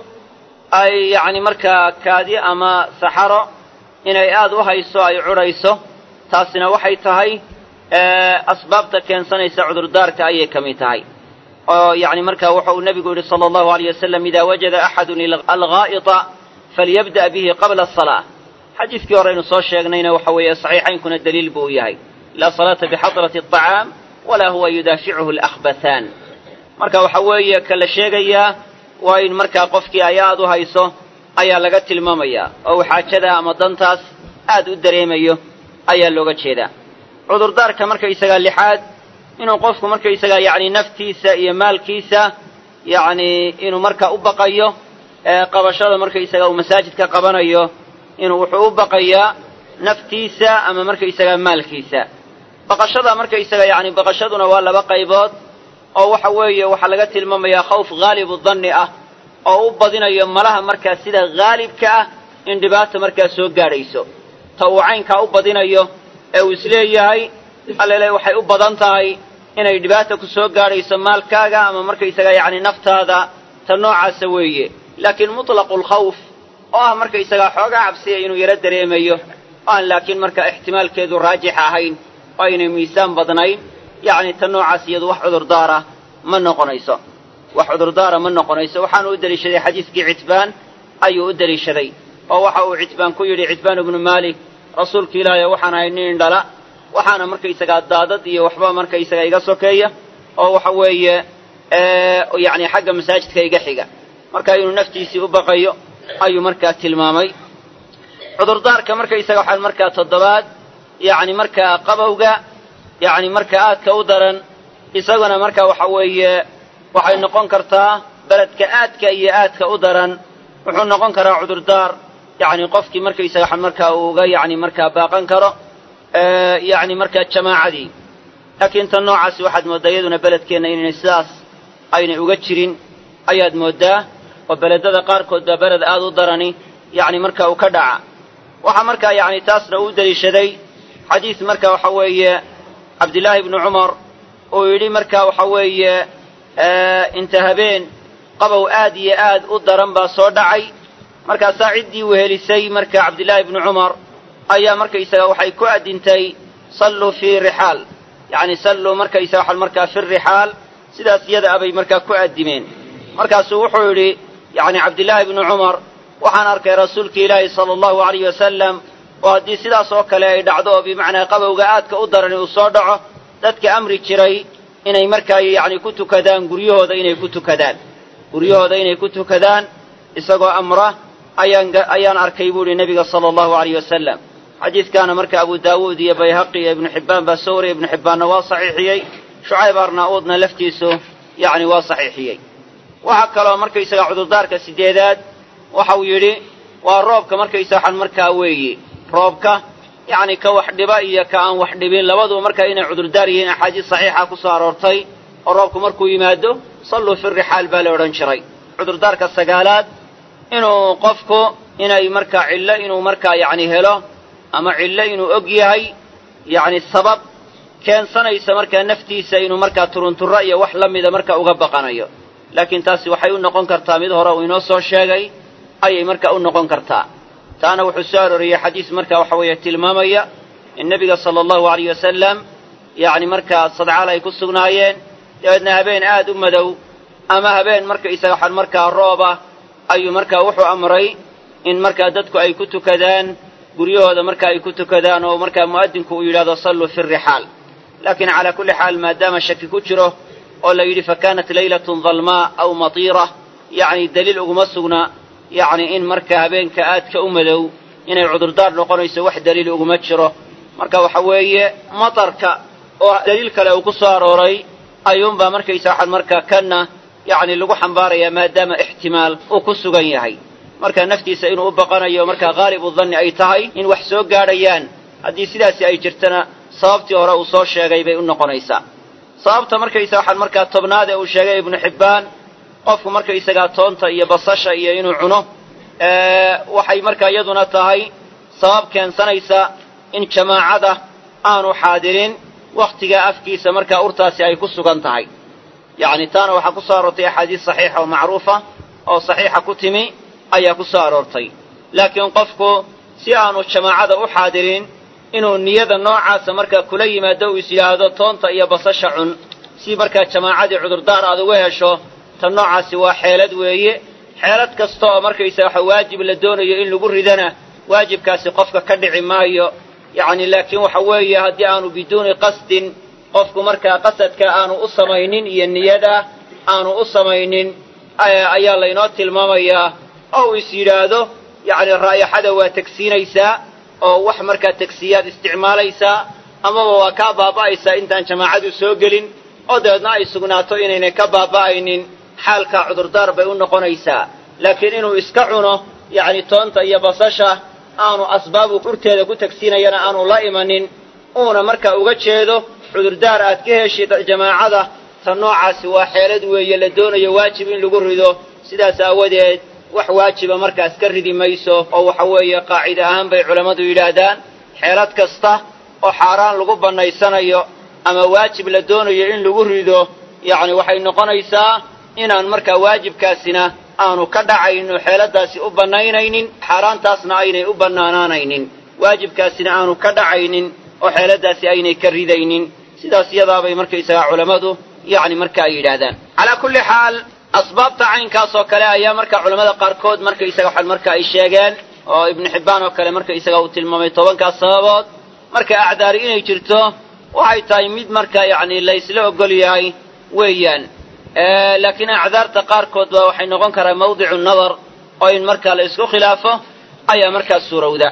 ay yacni markaa kaadi ama saxaro inay aad u hayso ay cudhayso taasina waxay tahay asbaabta keensanaysa cudurdaarka ayay ka mid tahay oo yacni markaa wuxa uu nebigu yidhi sala allahu alayh wasalam idaa wajada axadun alghaa'ita falyabda' bihi qabla asalaa xadiiskii horeynu soo sheegnayna waxa weeye saxiixaynkuna daliil buu u yahay laa salaata bixadrati aطacaam walaa huwa yudaaficuhu alakhbathaan marka waxa weeye ka la sheegayaa waa in markaa qofkii ay aad u hayso ayaa laga tilmaamayaa oo uu xaajada ama dantaas aad u dareemayo ayaa looga jeedaa cudurdaarka markaysagaa lixaad inuu qofku markaysagaa yacni naftiisa iyo maalkiisa yacni inuu markaa u baqayo qabashada markaysagaa uu masaajidka qabanayo inuu wuxuu u baqayaa naftiisa ama markaysagaa maalkiisa baqashada markaysaga yacni baqashaduna waa laba qaybood oo waxa weeye waxaa laga tilmaamayaa khawf haalibu danni ah oo u badinayo malaha markaa sida haalibka ah in dhibaata markaa soo gaadhayso ta uu caynkaa u badinayo ee uu isleeyahay allele waxay u badan tahay inay dhibaata ku soo gaadhayso maalkaaga ama markaysaga yacni naftaada ta noocaasa weeye laakiin mutlaqu lkhawf oo ah markaysagaa xoogaa cabsiya inuu yaro dareemayo oo aan laakiin markaa ixtimaalkeedu raajix ahayn oo aynay miisaan badnayn yacni ta noocaas iyadu wax cudurdaara ma noqonayso wax cudurdaara ma noqonayso waxaanu u deliishaday xadiiskii citbaan ayuu u deliishaday oo waxa uu citbaan ku yidhi citbaan ibnu maalik rasuulka ilaahay waxaan ahay nin indhala waxaana markaysagaa daadad iyo waxba markaysaga iga sokeeya oo waxa weeye yacni xagga masaajidka iga xiga marka inuu naftiisii u baqayo ayuu markaa tilmaamay cudurdaarka markaysaga waxaan markaa toddobaad yacni markaa qabowga yacni markaa aadka u daran isaguna markaa waxa weeye waxay noqon kartaa beledka aadka iyo aadka u daran wuxuu noqon karaa cudurdaar yacni qofkii markaysaga waxaan markaa uu uga yacni markaa baaqan karo yacni markaa jamaacadii laakiin tan noocaasi waxaad mooddaa iyaduna beledkeenna inaynay sidaas aynay uga jirin ayaad mooddaa oo beledada qaarkood baa beled aad u darani yacni marka uu ka dhaca waxaa markaa yacni taasna uu deliishaday xadiis marka waxa weeye cabdillaahi ibnu cumar uu yidhi marka waxa weeye inta habeen qabow aad iyo aad u daran baa soo dhacay markaasaa ciddii wehelisay marka cabdillaahi ibnu cumar ayaa markaysaga waxay ku addintay salluu fii rixaal yacni salluu markaysaga waxaan markaa fi rixaal sidaas iyada abay markaa ku addimeen markaasuu wuxuu yidhi yacni cabdillaahi ibnu cumar waxaan arkay rasuulki ilaahi sala allahu alayh wasalam oo haddii sidaas oo kale ay dhacdo oo bimacnaa qabowga aadka u darani uu soo dhaco dadka amri jiray inay markaa yacni ku tukadaan guryahooda inay ku tukadaan guryahooda inay ku tukadaan isagoo amra ayaan ayaan arkay buu ihi nebiga sala allahu alayh wasalam xadiidkaana marka abu daawuud iyo bayhaqi iyo ibnu xibbaan baa soo wariyay ibnu xibbaanna waa saxiixiyey shucayb arnaa-uudna laftiisu yacni waa saxiixiyey waxaa kaloo markaysaga cudurdaarka sideedaad waxau yidhi waa roobka markaysa waxaan markaa weeye roobka yacni ka wax dhiba iyo ka aan wax dhibin labaduba markaa inay cudurdaar yihiin axaadiis saxiixa ku soo aroortay oo roobku markuu yimaado salluu fi rixaal baa la odhan jiray cudurdaarka sagaalaad inuu qofku inay markaa cillo inuu markaa yacni helo ama cillo inuu og yahay yacni sabab keensanaysa markaa naftiisa inuu markaa turunturro iyo wax la mida markaa uga baqanayo laakiin taasi waxay u noqon kartaa mid hore uu inoo soo sheegay ayay markaa u noqon kartaa taana wuxuu soo arooriyey xadiis marka waxa weeye tilmaamaya in nebiga sala allahu alayh wasalam yacni markaa sadcaal ay ku sugnaayeen dabeedna habeen aad u madow ama habeen markaysaga waxaan markaa rooba ayuu markaa wuxuu amray in markaa dadku ay ku tukadaan guryahooda marka ay ku tukadaan oo markaa mu'adinku uu yidhahdo salluu fi rixaal laakiin calaa kulli xaal maadaama shaki ku jiro oo la yidhi fa kaanat laylatun dalmaa aw matiira yacni daliil uguma sugna yacni in marka habeenka aadka u madow inay cudurdaar noqonayso wax daliil uguma jiro marka waxa weeye matarka oo daliil kale uu ku soo arooray ayuunbaa markaysa waxaan markaa kanna yacni lagu xambaarayaa maadaama ixtimaal uu ku sugan yahay marka naftiisa inuu u baqanayo markaa haalibu danni ay tahay in wax soo gaadhayaan haddii sidaasi ay jirtana sababtii hore uu soo sheegay bay u noqonaysaa sababta markaysa waxaan markaa tobnaad ee uu sheegay ibnu xibbaan qofku markaysagaa toonta iyo basasha iyo inuu cuno waxay markaa iyaduna tahay sabab keensanaysa in jamaacada aanu xaadirin wakhtigaa afkiisa markaa urtaasi ay ku sugan tahay yacni taana waxaa ku soo aroortay axaadiis saxiixa oo macruufa oo saxiixa ku timi ayaa ku soo aroortay laakiin qofku si aanu jamaacada u xaadirin inuu niyada noocaasa markaa kula yimaado uu is yidhaahdo toonta iyo basasha cun si markaa jamaacadii cudurdaar aad uga hesho tan noocaasi waa xeelad weeye xeelad kasta oo markaysa waxa waajib la doonayo in lagu ridana waajibkaasi qofka ka dhici maayo yacni laakiin waxa weeye haddii aanu biduuni qasdin qofku markaa qasadka aanu u samaynin iyo niyada aanu u samaynin ayaa laynoo tilmaamayaa oo uu is yidhaahdo yacni raayaxada waa tegsiinaysaa oo wax markaa tegsiyaad isticmaalaysaa amaba waa kaa baaba'aysaa intaan jamaacadu soo gelin oo dabeedna ay sugnaato inaynay ka baaba'aynin xaalkaa cudurdaar bay u noqonaysaa laakiin inuu iska cuno yacni toonta iyo basasha aanu asbaabu urteeda ku tegsiinayana aanu la imanin uuna markaa uga jeedo cudurdaar aad ka heshid jamaacada tan noocaasi waa xeelad weeye la doonayo waajib in lagu rido sidaas aawadeed wax waajiba markaas ka ridi mayso oo waxa weeye qaacide ahaan bay culammadu yidhaahdaan xeelad kasta oo xaaraan lagu bannaysanayo ama waajib la doonayo in lagu rido yacni waxay noqonaysaa inaan markaa waajibkaasina aanu ka dhacayn oo xeeladaasi u bannaynaynin xaaraantaasna aynay u bannaanaanaynin waajibkaasina aanu ka dhacaynin oo xeeladaasi aynay ka ridaynin sidaas iyadaabay markaysagaa culammadu yacni marka ay yidhaahdaan calaa kulli xaal asbaabta caynkaas oo kale ayaa marka culamada qaarkood markaysaga waxaan marka ay sheegeen oo ibnu xibbaan oo kale markaysaga uu tilmaamay tobankaas sababood marka acdaari inay jirto waxay tahay mid marka yacni laysla ogol yahay weeyaan laakiin acdaarta qaarkood ba waxay noqon karaa mawdicu nadar oo in markaa la isku khilaafo ayaa markaa suurowda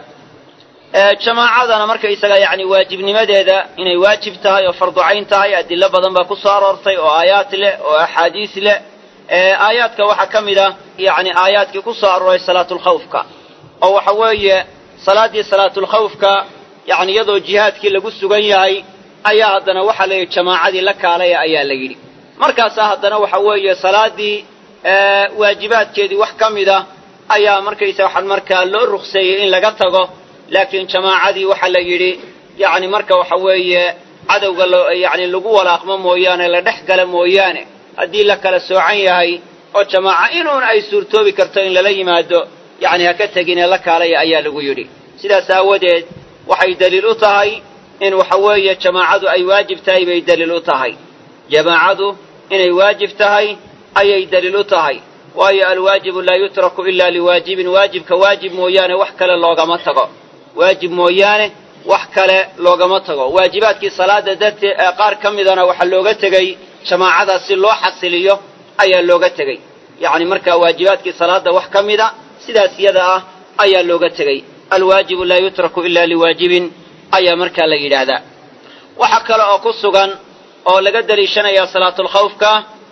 jamaacadana markaysaga yacni waajibnimadeeda inay waajib tahay oo fardu cayn tahay adilo badan baa ku soo aroortay oo aayaad leh oo axaadiis leh aayaadka waxaa ka mid a yacni aayaadkii ku soo arooray salaatulkhawfka oo waxa weeye salaaddii salaatulkhawfka yacni iyadoo jihaadkii lagu sugan yahay ayaa haddana waxaa la yidhi jamaacadii la kaalaya ayaa la yidhi markaasaa haddana waxa weeye salaaddii waajibaadkeedii wax ka mid a ayaa markaysa waxaan markaa loo rukseeyey in laga tago laakiin jamaacadii waxaa la yidhi yacni marka waxa weeye cadowga lo yacni lagu walaaqmo mooyaane la dhex gala mooyaane haddii la kala soocan yahay oo jamaaca inuun ay suurtoobi karto in lala yimaado yacni ha ka teginee la kaalaya ayaa lagu yidhi sidaas aawadeed waxay daliil u tahay in waxa weeye jamaacadu ay waajib tahay bay daliil u tahay jamaacadu inay waajib tahay ayay daliil u tahay waayo alwaajibu laa yutraku ila liwaajibin waajibka waajib mooyaane wax kale loogama tago waajib mooyaane wax kale loogama tago waajibaadkii salaada dartee qaar ka midana waxaa looga tegey jamaacadaas si loo xasiliyo ayaa looga tegey yacni markaa waajibaadkii salaada wax ka mida sidaas yada ah ayaa looga tegey alwaajibu laa yutraku ila liwaajibin ayaa markaa la yidhaahdaa waxa kale oo ku sugan oo laga daliishanayaa salaatulkhawfka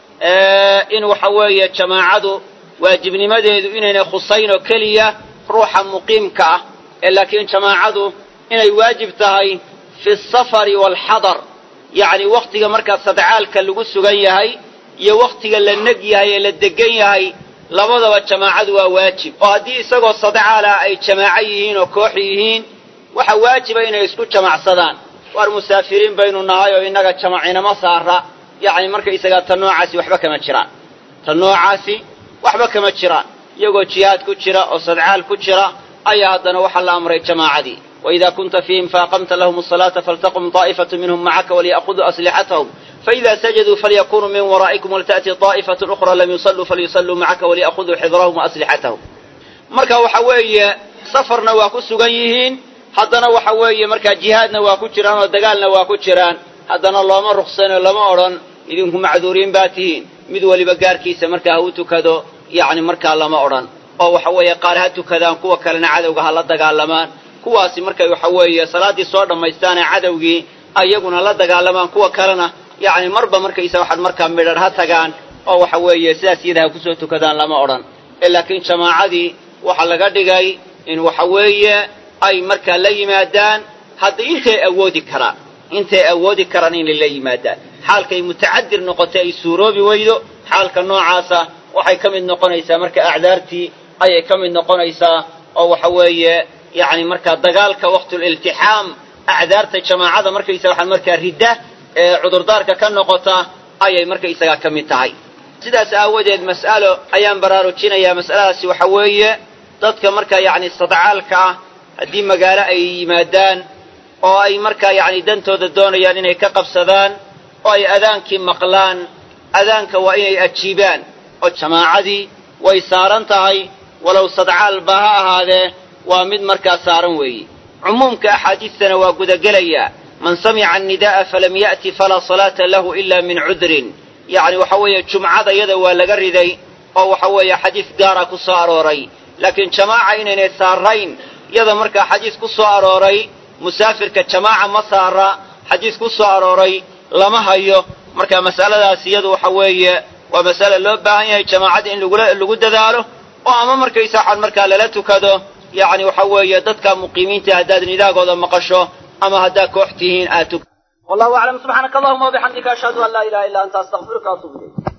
in waxa weeye jamaacadu waajibnimadeedu inaynay khusayn oo keliya ruuxa muqiimka ah ee laakiin jamaacadu inay waajib tahay fi asafari waalxadar yacni wakhtiga markaa sadcaalka lagu sugan yahay iyo wakhtiga la neg yahay ee la degan yahay labadaba jamaacadu waa waajib oo haddii isagoo sadcaala ay jamaaco yihiin oo koox yihiin waxa waajiba inay isku jamacsadaan waar musaafiriin baynu nahay oo innaga jamacinama saara yacni markaysagaa ta noocaasi waxba kama jiraan ta noocaasi waxba kama jiraan iyagoo jihaad ku jira oo sadcaal ku jira ayaa haddana waxaa la amray jamaacadii وإذا كنت فيهم فأقمت لهم الصلاة فلتقم طائفة منهم معك وليأخذوا أسلحتهم فإذا سجدوا فليكونوا من ورائكم ولتأتي طائفة أخرى لم يصلوا فليصلوا معك وليأخذوا حذرهم وأسلحتهم marka waxa weeye safarna waa ku sugan yihiin haddana waxa weeye markaa jihaadna waa ku jiraan oo dagaalna waa ku jiraan haddana looma ruqsano lama odhan idinku macduuriin baa tihiin mid weliba gaarkiisa markaa ha u tukado yacni markaa lama odhan oo waxa weeye qaar ha tukadaan kuwa kalena cadowga ha la dagaalamaan kuwaasi markay waxa weeye salaaddii soo dhammaystaanee cadowgii ayaguna la dagaalamaan kuwa kalena yacni marba markaysa waxaad markaa midhar ha tagaan oo waxa weeye sidaas iyada ha kusoo tukadaan lama odhan ee laakiin jamaacadii waxaa laga dhigay in waxa weeye ay markaa la yimaadaan hadda intay awoodi karaan intay awoodi karaan inay la yimaadaan xaalkay mutacadir noqotay ay suuroobi weydo xaalka noocaasa waxay ka mid noqonaysaa marka acdaartii ayay ka mid noqonaysaa oo waxa weeye yacni markaa dagaalka waqtuliltixaam acdaarta jamaacada markaysaga waxaan markaa ridda ee cudurdaarka ka noqota ayay markaysagaa ka mid tahay sidaas aawadeed mas'alo ayaan baraarujinayaa mas'aladaasi waxa weeye dadka markaa yacni sadcaalka ah haddii magaalo ay yimaadaan oo ay markaa yacni dantooda doonayaan inay ka qabsadaan oo ay adaankii maqlaan adaanka waa inay ajiibaan oo jamaacadii way saaran tahay walow sadcaalba ha ahaadee waa mid markaa saaran weeye cumuumka axaadiistana waa gudagelayaa man samica annidaa'a falam ya'ti falaa salaata lahu ila min cudrin yacni waxa weeye jumcada yada waa laga riday oo waxa weeye xadiis gaara ku soo arooray laakiin jamaaca inaynay saarayn yada markaa xadiis ku soo arooray musaafirka jamaaca ma saara xadiis ku soo arooray lama hayo marka mas'aladaas iyadu waxa weeye waa mas'ale loo baahan yahay jamaacada in lagu dadaalo oo ama markaysa waxaan markaa lala tukado yacni waxa weeye dadka muqiimiinta haddaad nidaagooda maqasho ama haddaad koox tihiin aad tuk والله أعلم سبحانك اللهم وبحمدك أشهد أن لا إله إلا أنت أستغفرك وأتوب إليك